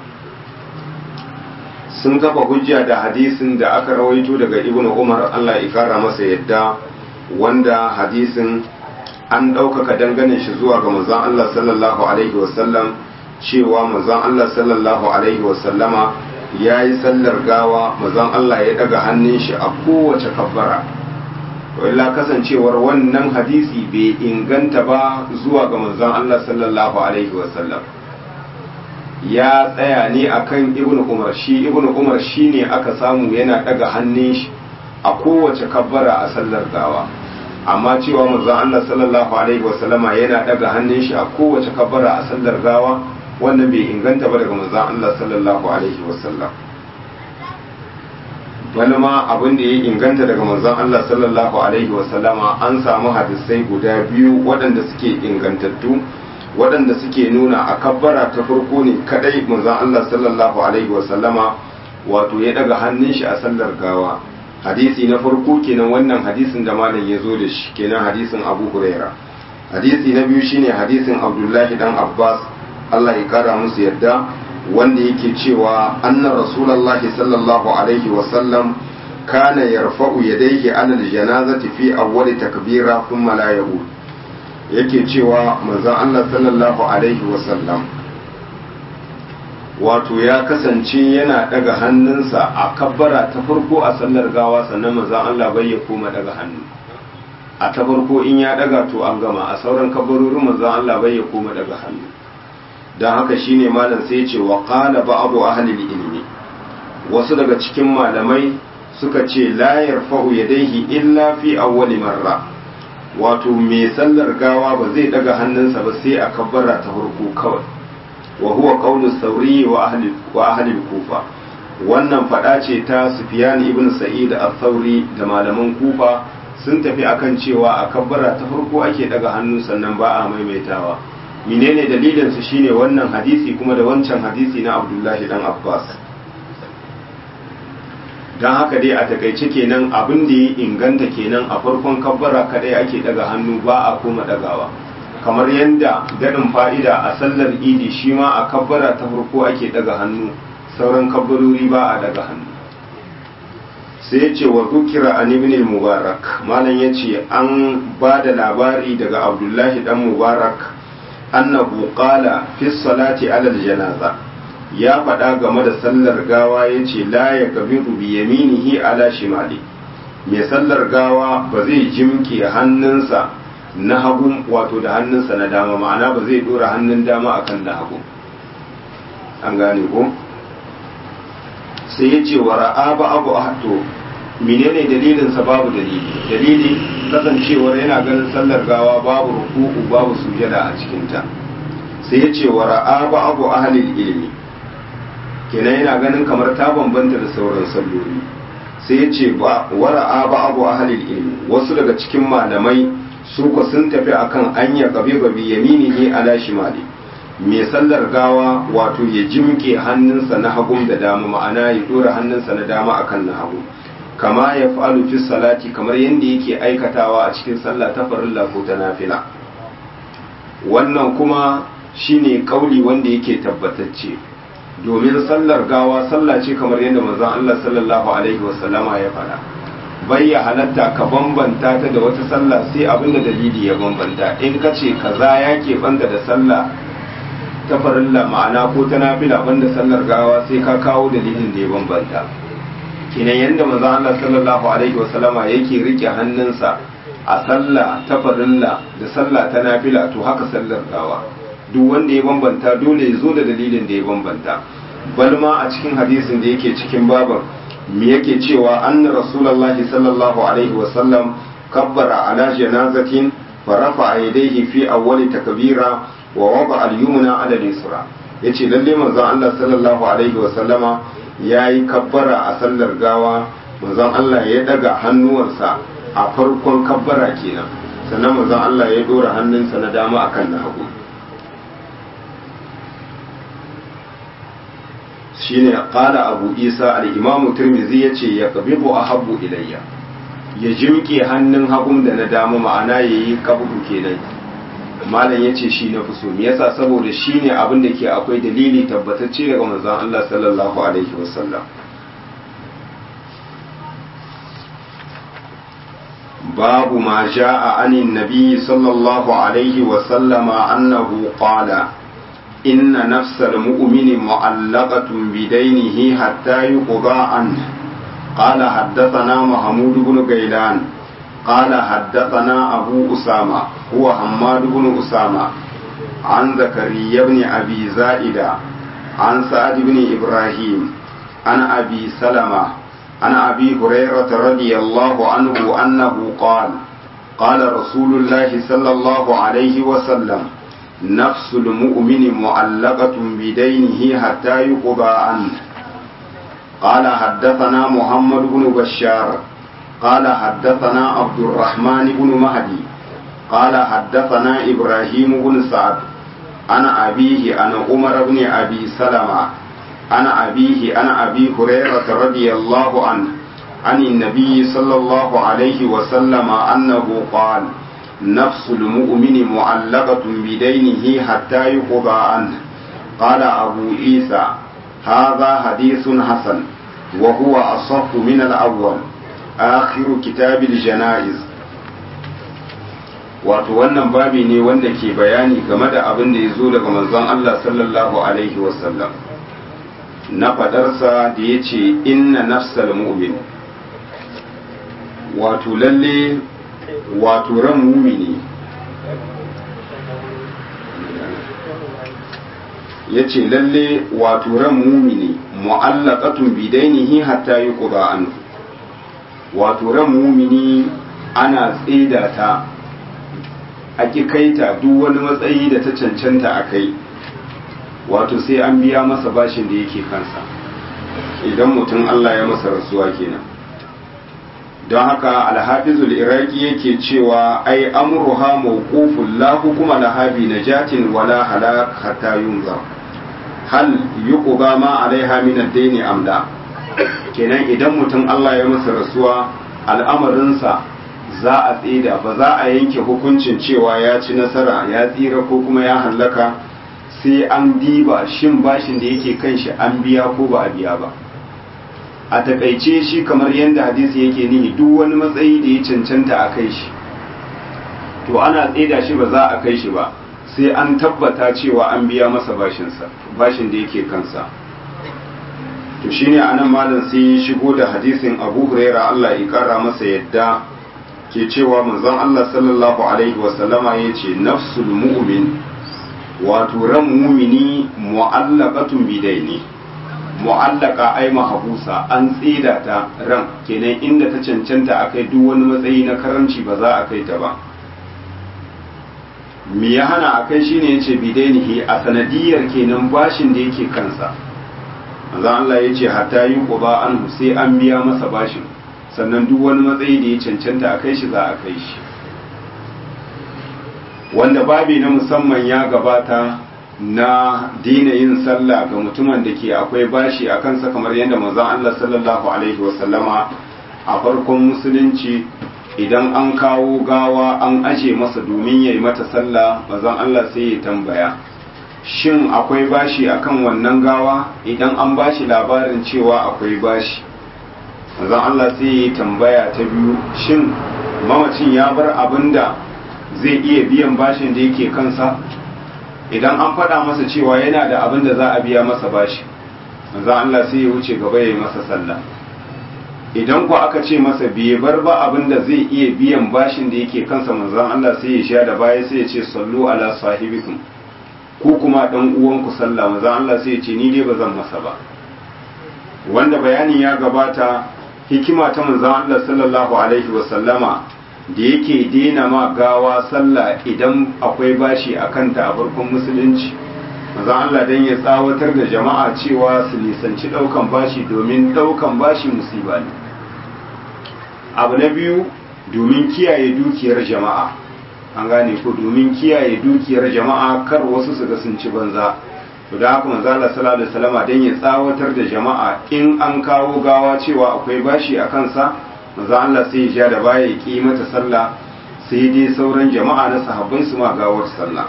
sun kafa hujja da hadisin da aka rawaito daga ibn umar allah ya kara masa yadda wanda hadisin an ɗaukaka dangane shi zuwa ga manzon Allah sallallahu alaihi wasallam cewa manzon Allah sallallahu alaihi wasallama ya yi sallar gawa manzon Allah ya ɗaga hannun shi a kowace kabbara illa kasancewar wannan hadisi bai inganta ba zuwa ga manzon Allah sallallahu alaihi wasallam ya tsaya ne akan ibnu umar shi ibnu umar shine aka samu yana ɗaga hannun shi a kowace kabbara a sallar gawa amma cewa manzon Allah sallallahu alaihi wasallama yana daga hannun shi a kowace kabbara a sallar gawa wannan bai inganta ba daga manzon Allah sallallahu alaihi wasallam wani ma abin da ya inganta daga manzon Allah sallallahu alaihi wasallama an samu hadisai guda biyu waɗanda suke ingantattu waɗanda suke nuna a kabbara ta farko ne kadai manzon Allah sallallahu alaihi wasallama wato ya daga hannun shi a sallar gawa hadisi na farko kenan wannan hadisin da malam ya zo da shi kenan hadisin abu huraira hadisi na biyu shine hadisin abdullahi dan abbas allah ya kara musu yadda wanda yake cewa anna rasulullahi sallallahu alaihi wasallam kana yarfa'u yadayhi ala aljanazati fi awwali takbira thumma la yaqul yake cewa manzon allah sallallahu alaihi wasallam wato ya kasance yana daga hannunsa a kabbara ta farko a sallar gawa sannan manzon Allah bai ya koma daga hannu a ta farko in ya daga to an gama a sauran kabbarorin manzon Allah bai ya koma daga hannu dan haka shine malam sai ya ce wa qala ba'du ahli ilmi wasu daga cikin malamai suka ce la yarfa'u yadayhi illa fi awwali marra wato mai sallar gawa ba zai daga hannunsa ba sai a kabbara ta farko kawai wa huwa qawlu sauri wa ahli wa ahli kufa wannan fada ce ta Sufyan ibn Sa'id al-Thawri da malaman Kufa sun tafi akan cewa a kabbara ta farko ake daga hannu sannan ba a maimaitawa menene dalilin su shine wannan hadisi kuma da wancan hadisi na Abdullahi dan Abbas dan haka dai a takaice kenan abin da ya inganta kenan a farkon kabbara kadai ake daga hannu ba a koma dagawa kamar yadda daɗin fa'ida a sallar idi shi ma a kabbara ta farko ake daga hannu sauran kabbarori ba a daga hannu sai ce wa zukira an ibn mubarak malam ya ce an ba da labari daga abdullahi dan mubarak annahu qala fi salati alal janaza ya faɗa game da sallar gawa ya ce la ya gabiru bi yaminihi ala shimali mai sallar gawa ba zai jimke hannunsa na hagu wato da hannunsa na dama ma'ana ba zai dora hannun dama akan na hagu an gane ko sai ya ce wa ra'a ba abu ahto menene dalilin sa babu dalili dalili kasancewar yana ganin sallar gawa babu ruku'u babu sujada a cikin ta sai ya ce wa ra'a ba abu ahlil ilmi kenan yana ganin kamar ta bambanta da sauran salloli sai ya ce wa ra'a ba abu ahlil ilmi wasu daga cikin malamai su ko sun tafi akan anya gabe gabe yaminihi ala shimali mai sallar gawa wato ya jimke hannunsa na hagun da dama ma'ana ya dora hannunsa na dama akan na hagu kama ya fa'alu fi salati kamar yadda yake aikatawa a cikin sallah ta farilla ko ta nafila wannan kuma shine kauli wanda yake tabbatacce domin sallar gawa sallah ce kamar yadda manzon Allah sallallahu alaihi wasallama ya fara bai ya halatta ka bambanta ta da wata sallah sai abinda dalili ya bambanta in ka ce kaza ya ke banda da sallah ta farilla ma'ana ko ta nafila banda sallar gawa sai ka kawo dalilin da ya bambanta kinan yadda manzon Allah sallallahu alaihi wasallama yake rike hannunsa a sallah ta farilla da sallah ta nafila to haka sallar gawa duk wanda ya bambanta dole ya zo da dalilin da ya bambanta balma a cikin hadisin da yake cikin baban me yake cewa anna rasulullahi sallallahu alaihi wasallam kabbara ala janazatin farafa yadayhi fi awwali takbira wa wada al-yumna ala al-yusra yace lalle manzon Allah sallallahu alaihi wasallama yayi kabbara a sallar gawa manzon Allah ya daga hannuwansa a farkon kabbara kenan sannan manzon Allah ya dora hannunsa na dama akan na hagu shine qala abu isa al-imam tirmidhi yace ya qabibu ahabbu ilayya ya jimke hannun hagun da na dama ma'ana yayi qabdu kenan malam yace shi na fi so me yasa saboda shine abin da ke akwai dalili tabbatacce daga manzon Allah sallallahu alaihi wasallam babu ma sha'a anin nabi sallallahu alaihi wasallama annahu qala إن نفس المؤمن معلقة بدينه حتى يقضى عنه قال حدثنا محمود بن غيلان قال حدثنا أبو أسامة هو حماد بن أسامة عن زكريا بن أبي زائدة عن سعد بن إبراهيم عن أبي سلمة عن أبي هريرة رضي الله عنه أنه قال قال رسول الله صلى الله عليه وسلم نفس المؤمن معلقة بدينه حتى يقضى عنه قال حدثنا محمد بن بشار قال حدثنا عبد الرحمن بن مهدي قال حدثنا إبراهيم بن سعد أنا أبيه أنا عمر بن أبي سلمة أنا أبيه أنا أبي هريرة رضي الله عنه عن النبي صلى الله عليه وسلم أنه قال نفس المؤمن معلقة بدينه حتى يقضى عنه قال أبو عيسى هذا حديث حسن وهو أصح من الأول آخر كتاب الجنائز wato wannan babi ne wanda ke bayani game da abin da ya zo daga manzon Allah sallallahu alaihi wasallam na fadarsa da ya ce inna nafsal mu'min wato lalle wato ran mumini ya ce lalle wato ran mumini mu'allaqatun bidainihi hatta yuqda anhu wato ran mumini ana tsida ta a kaita duk wani matsayi da ta cancanta a kai wato sai an biya masa bashin da yake kansa idan mutum Allah ya masa rasuwa kenan don haka alhafizul iraki yake cewa ai amruha mawqufun la hukuma laha bi najatin wala halak hatta yunzar hal yuqba ma alaiha min ad-dayn amla kenan idan mutum Allah ya masa rasuwa al'amarinsa za a tsida ba za a yanke hukuncin cewa ya ci nasara ya tsira ko kuma ya hallaka sai an diba shin bashin da yake kan shi an biya ko ba a biya ba a takaice shi kamar yadda hadisi yake nihi duk wani matsayi da ya cancanta a kai shi to ana tsida shi ba za a kai shi ba sai an tabbata cewa an biya masa bashinsa bashin da yake kansa to shine anan malam sai ya shigo da hadisin Abu Huraira Allah ya kara masa yadda ke cewa manzon Allah sallallahu alaihi wasallama yace nafsul mu'min wato ran mumini mu'allaqatun bidaini mu'allaka ai mahabusa an tsida ta ran kenan inda ta cancanta a kai duk wani matsayi na karamci ba za a kai ta ba me ya hana a kai shine yace bidainihi a sanadiyar kenan bashin da yake kansa manzo Allah yace hatta yi quba an sai an biya masa bashin sannan duk wani matsayi da ya cancanta a kai shi za a kai shi wanda babi na musamman ya gabata na dina yin sallah ga mutumin da ke akwai bashi a kansa kamar yadda manzon Allah sallallahu alaihi wasallama a farkon musulunci idan an kawo gawa an aje masa domin ya yi mata sallah manzon Allah sai ya tambaya shin akwai bashi akan wannan gawa idan an bashi labarin cewa akwai bashi manzon Allah sai ya tambaya ta biyu shin mamacin ya bar abin da zai iya biyan bashin da yake kansa idan an faɗa masa cewa yana da abin da za a biya masa bashi manzo Allah sai ya wuce gaba ya yi masa sallah idan ku aka ce masa bai bar ba abin da zai iya biyan bashin da yake kansa manzo Allah sai ya sha da baya sai ya ce sallu ala sahibikum ku kuma dan uwanku sallah manzo Allah sai ya ce ni dai ba zan masa ba wanda bayani ya gabata hikima ta manzo Allah sallallahu alaihi wa sallama da yake dena ma gawa sallah idan akwai bashi a kanta a farkon musulunci maza Allah dan ya tsawatar da jama'a cewa su nisanci daukan bashi domin daukan bashi musiba ne abu na biyu domin kiyaye dukiyar jama'a an gane ko domin kiyaye dukiyar jama'a kar wasu su ga sun ci banza to da haka manzo Allah sallallahu alaihi wasallama dan ya tsawatar da jama'a in an kawo gawa cewa akwai bashi a kansa manzo Allah sai ya ja da baya ya ki mata sallah sai dai sauran jama'a na sahabbai su ma gawar sallah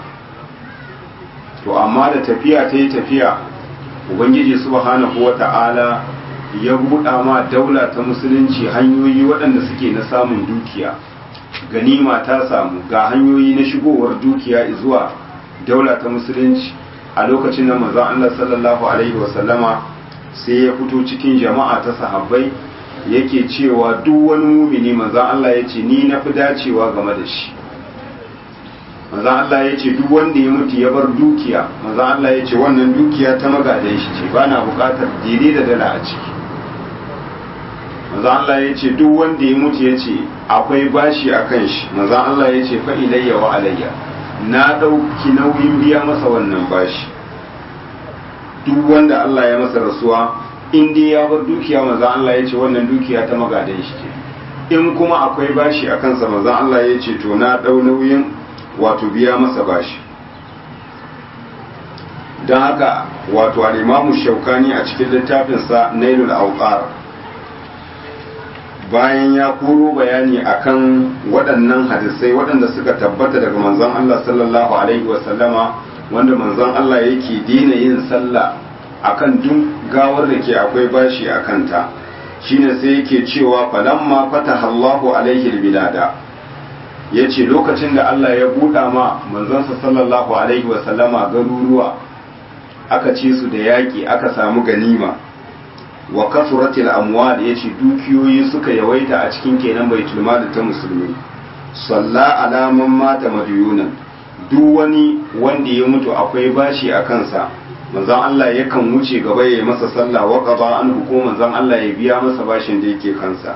to amma da tafiya ta yi tafiya ubangiji subhanahu wata'ala ya buɗa ma daula ta musulunci hanyoyi waɗanda suke na samun dukiya ganima ta samu ga hanyoyi na shigowar dukiya zuwa daula ta musulunci a lokacin da manzon Allah sallallahu alaihi wasallama sai ya fito cikin jama'a ta sahabbai yake cewa duk wani mumini manzon Allah ya ce ni na fi dacewa game da shi manzon Allah ya ce duk wanda ya mutu ya bar dukiya manzon Allah ya ce wannan dukiya ta magadan shi ce ba na bukatar daidai da dala a ciki manzon Allah ya ce duk wanda ya mutu ya ce akwai bashi a kan shi manzon Allah ya ce fa ilayya wa alayya na ɗauki nauyin biya masa wannan bashi duk wanda Allah ya masa rasuwa in dai ya bar dukiya manzon Allah ya ce wannan dukiya ta magadan shi ce in kuma akwai bashi a kansa manzon Allah ya ce to na ɗau nauyin wato biya masa bashi don haka wato al'imamu shaukani a cikin littafinsa nailul auqar bayan ya koro bayani akan waɗannan hadisai waɗanda suka tabbata daga manzon Allah sallallahu alaihi wasallama wanda manzon Allah yake dina yin sallah akan duk gawar da ke akwai bashi a kanta shine sai yake cewa falamma fataha Allahu alaihi bilada yace lokacin da Allah ya buɗa ma manzonsa sallallahu alaihi wasallama garuruwa aka ci su da yaƙi aka samu ganima wa kasuratil amwal yace dukiyoyi suka yawaita a cikin kenan baitul mal ta musulmi salla ala man mata madiyunan duk wani wanda ya mutu akwai bashi a kansa manzon Allah yakan wuce gaba ya masa sallah wa qada an ko manzon Allah ya biya masa bashin da yake kansa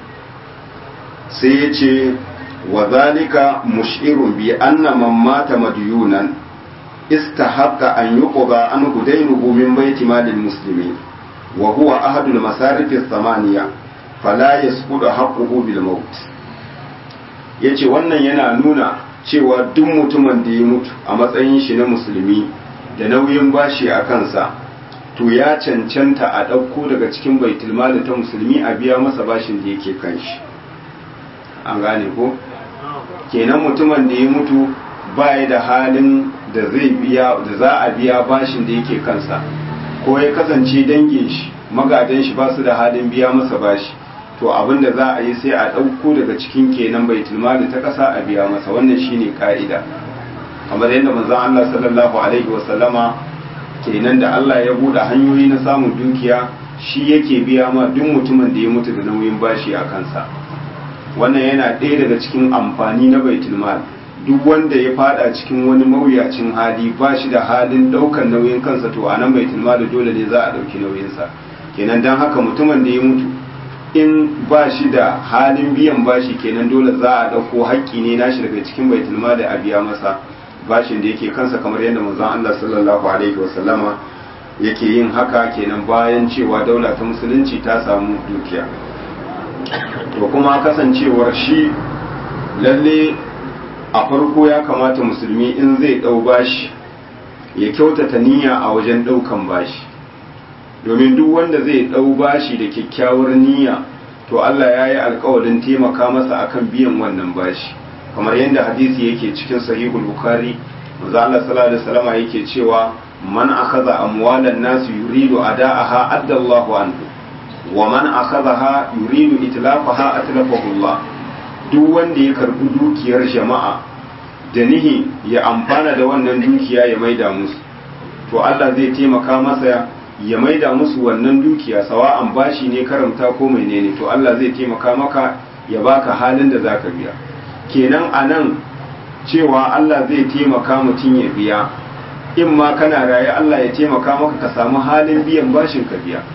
sai yace wa zalika mushirun bi anna man mata madiyunan istahaqqa an yuqda anhu daynuhu min baiti malil muslimin وهو أحد المصارف الثمانية فلا يسقط حقه بالموت yace wannan yana nuna cewa duk mutumin da ya mutu a matsayin shi na musulmi da nauyin bashi a kansa to ya cancanta a ɗauko daga cikin baitul mali ta musulmi a biya masa bashin da yake kan shi an gane ko kenan mutumin da ya mutu baya da halin da zai biya da za a biya bashin da yake kansa ko ya kasance dangin shi magadan shi ba su da halin biya masa bashi to abin da za a yi sai a ɗauko daga cikin kenan baitul mali ta ƙasa a biya masa wannan shine ka'ida kamar yadda manzon Allah sallallahu alaihi wa sallama kenan da Allah ya buɗe hanyoyi na samun dukiya shi yake biya ma duk mutumin da ya mutu da nauyin bashi a kansa wannan yana ɗaya daga cikin amfani na baitul mal duk wanda ya fada cikin wani mawuyacin hali ba shi da halin daukan nauyin kansa to a nan baitul mali dole ne za a dauki nauyinsa kenan dan haka mutumin da ya mutu in ba shi da halin biyan bashi kenan dole za a dauko haƙƙi ne nashi daga cikin baitul mali a biya masa bashin da yake kansa kamar yadda manzon Allah sallallahu alaihi wasallama yake yin haka kenan bayan cewa daula ta musulunci ta samu dukiya to kuma kasancewar shi lalle a farko ya kamata musulmi in zai dau bashi ya kyautata niyya a wajen daukan bashi domin duk wanda zai dau bashi da kyakkyawar niyya to Allah ya yi alkawarin taimaka masa akan biyan wannan bashi kamar yadda hadisi yake cikin sahihul bukhari manzo Allah sallallahu alaihi wasallam yake cewa man akhadha amwalan nas yuridu ada'aha adda Allahu anhu wa man akhadhaha yuridu itlafaha atlafahu Allah duk wanda ya karbi dukiyar jama'a da nihi ya amfana da wannan dukiya ya maida musu to Allah zai taimaka masa ya maida musu wannan dukiya sawa'an bashi ne karamta ko menene to Allah zai taimaka maka ya baka halin da zaka biya kenan anan cewa Allah zai taimaka mutum ya biya in ma kana raye Allah ya taimaka maka ka samu halin biyan bashin ka biya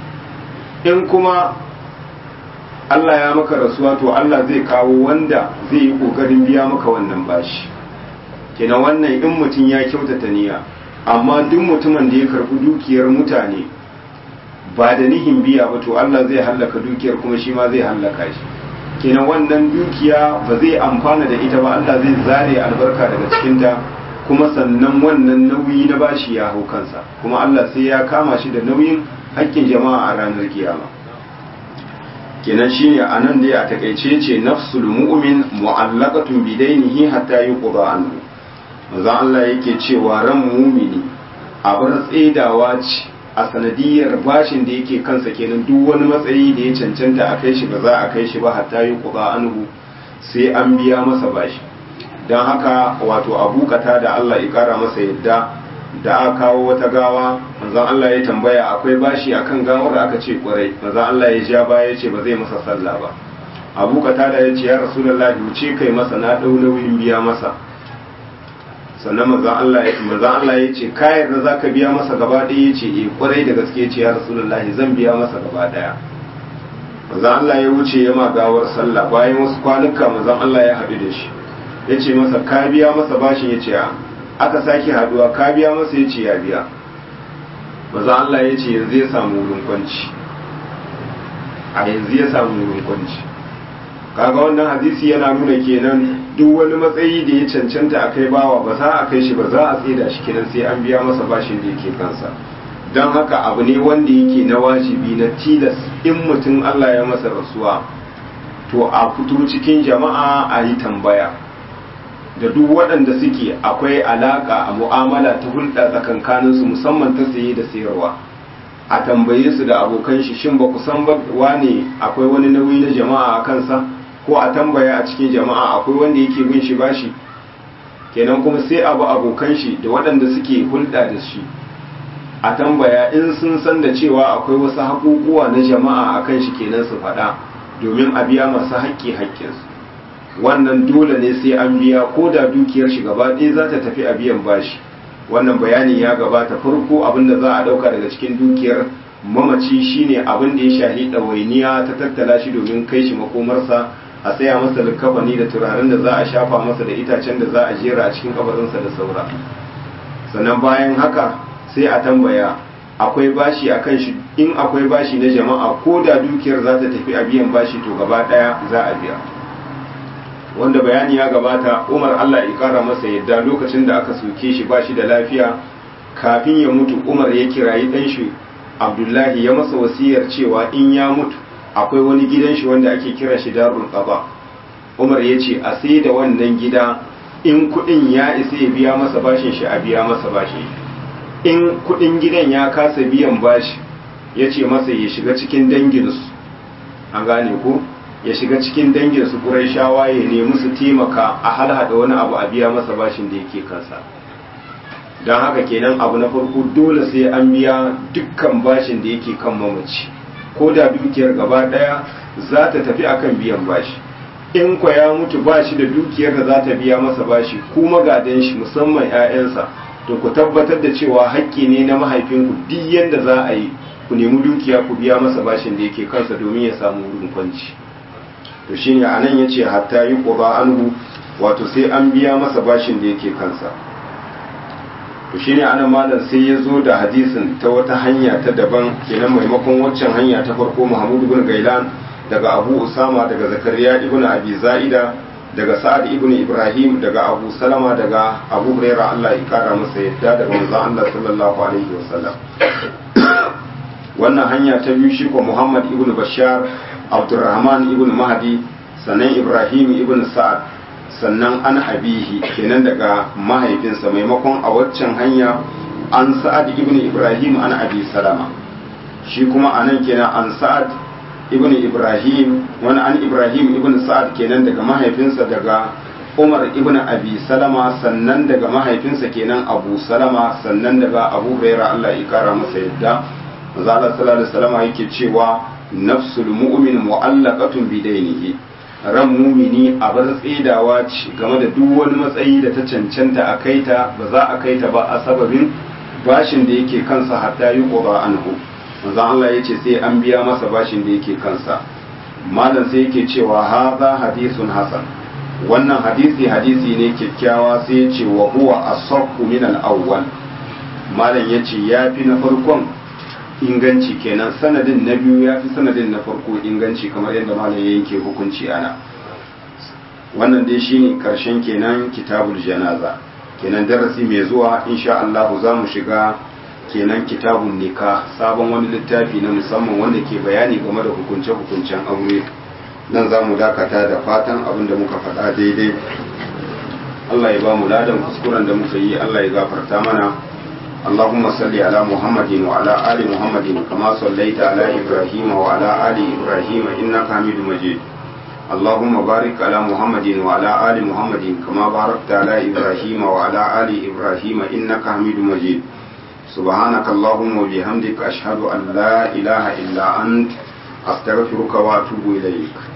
in kuma Allah ya maka rasuwa to Allah zai kawo wanda zai yi kokarin biya maka wannan bashi kenan wannan in mutum ya kyautata niyya amma duk mutumin da ya karbi dukiyar mutane ba da nihin biya ba to Allah zai hallaka dukiyar kuma shi ma zai hallaka shi kenan wannan dukiya ba zai amfana da ita ba Allah zai zare albarka daga cikinta kuma sannan wannan nauyi na bashi ya hau kansa kuma Allah sai ya kama shi da nauyin haƙƙin jama'a a ranar kiyama kenan shine anan dai a takaice ce nafsul mu'min mu'allaqatun bidainihi hatta yuqda anhu manzon Allah yake cewa ran mumini a bar tsaidawa ce a sanadiyar bashin da yake kansa kenan duk wani matsayi da ya cancanta a kai shi ba za a kai shi ba hatta yuqda anhu sai an biya masa bashi don haka wato abukata da Allah ya kara masa yadda da aka kawo wata gawa manzon Allah ya tambaya akwai bashi akan gawar aka ce kwarai manzon Allah ya ja baya ya ce ba zai masa sallah ba abukata da ya ce ya rasulullahi wuce kai masa na dau nauyin biya masa sannan manzon Allah ya manzon Allah ya ce ka yarda zaka biya masa gaba ɗaya ya ce eh kwarai da gaske ya ce ya rasulullahi zan biya masa gaba ɗaya manzon Allah ya wuce ya ma gawar sallah bayan wasu kwanuka manzon Allah ya haɗu da shi ya ce masa ka biya masa bashin ya ce aka sake haduwa ka biya masa ya ce ya biya maza Allah ya ce yanzu ya samu wurin kwanci a yanzu ya samu wurin kwanci kaga wannan hadisi yana nuna kenan duk wani matsayi da ya cancanta a kai bawa ba za a kai shi ba za a tsida shi kenan sai an biya masa bashin da yake kansa don haka abu ne wanda yake na wajibi na tilas in mutum Allah ya masa rasuwa to a fito cikin jama'a a yi tambaya da duk waɗanda suke akwai alaƙa a mu'amala ta hulɗa tsakankaninsu musamman ta saye da sayarwa a tambaye su da abokan shi shin ba ku san ba wane akwai wani nauyi na jama'a a kansa ko a tambaya a cikin jama'a akwai wanda yake bin shi bashi kenan kuma sai abu abokan shi da waɗanda suke hulɗa da shi a tambaya in sun san da cewa akwai wasu haƙuƙuwa na jama'a a kan shi kenan su faɗa domin a biya masu haƙƙi haƙƙinsu wannan dole ne sai an biya ko da dukiyar shi gaba ɗaya za ta tafi a biyan bashi wannan bayani ya gabata farko abin da za a ɗauka daga cikin dukiyar mamaci shine abin da ya shahi ɗawainiya ta tattala shi domin kai shi makomarsa a tsaya masa likafani da turaren da za a shafa masa da itacen da za a jera a cikin kabarinsa da saura sannan bayan haka sai a tambaya akwai bashi a kan shi in akwai bashi na jama'a ko da dukiyar za ta tafi a biyan bashi to gaba ɗaya za a biya wanda bayani ya gabata umar allah ya kara masa yadda lokacin da aka soke shi ba shi da lafiya kafin ya mutu umar ya kirayi ɗan shi abdullahi ya masa wasiyar cewa in ya mutu akwai wani gidan shi wanda ake kira shi darul qaba umar ya ce a sai da wannan gida in kuɗin ya isa ya biya masa bashin shi a biya masa bashin in kuɗin gidan ya kasa biyan bashi ya ce masa ya shiga cikin danginsu an gane ko ya shiga cikin dangin su shawa ya nemi su taimaka a halhada wani abu a biya masa bashin da yake kansa don haka kenan abu na farko dole sai an biya dukkan bashin da yake kan mamaci ko da dukiyar gaba daya za ta tafi akan biyan bashi in kwa ya mutu ba shi da dukiyar da za ta biya masa bashi ku magadan shi musamman 'ya'yansa to ku tabbatar da cewa haƙƙi ne na mahaifinku duk yadda za a yi ku nemi dukiya ku biya masa bashin da yake kansa domin ya samu wurin kwanci to shine anan yace hatta yi quba anhu wato sai an biya masa bashin da yake kansa to shine anan malam sai ya zo da hadisin ta wata hanya ta daban kenan maimakon waccan hanya ta farko Muhammad ibn Gailan daga Abu Usama daga Zakariya ibn Abi Zaida daga Sa'ad ibn Ibrahim daga Abu Salama daga Abu Hurairah Allah ya kara masa yadda daga manzon Allah sallallahu alaihi wasallam wannan hanya ta biyu shi ko Muhammad ibn Bashar Abdurrahman ibn Mahdi sannan Ibrahim ibn Sa'ad sannan an abihi kenan daga mahaifinsa maimakon a waccan hanya an Sa'ad ibn Ibrahim an Abi Salama shi kuma anan kenan an Sa'ad ibn Ibrahim wani an Ibrahim ibn Sa'ad kenan daga mahaifinsa daga Umar ibn Abi Salama sannan daga mahaifinsa kenan Abu Salama sannan daga Abu Hurairah Allah ya kara masa yadda manzo Allah sallallahu alaihi wasallam yake cewa nafsul mu'min mu'allaqatun bidainihi ran mumini a bar tsidawa ce game da duk wani matsayi da ta cancanta a kaita ba za a kaita ba a sababin bashin da yake kansa hatta yi qada anhu manzo Allah yace sai an biya masa bashin da yake kansa malam sai yake cewa hadha hadithun hasan wannan hadisi hadisi ne kyakkyawa sai yace wa huwa asahhu min al-awwal malam yace yafi na farkon inganci kenan sanadin na biyu ya fi sanadin na farko inganci kamar yadda malam ya yanke hukunci ana wannan dai shine karshen kenan kitabul janaza kenan darasi mai zuwa insha Allah za mu shiga kenan kitabun nika sabon wani littafi na musamman wanda ke bayani game da hukunce-hukuncen aure nan za mu dakata da fatan abin da muka faɗa daidai Allah ya ba mu ladan kuskuren da muka yi Allah ya gafarta mana اللهم صل على محمد وعلى آل محمد كما صليت على إبراهيم وعلى آل إبراهيم إنك حميد مجيد اللهم بارك على محمد وعلى آل محمد كما باركت على إبراهيم وعلى آل إبراهيم إنك حميد مجيد سبحانك اللهم وبحمدك أشهد أن لا إله إلا أنت أستغفرك وأتوب إليك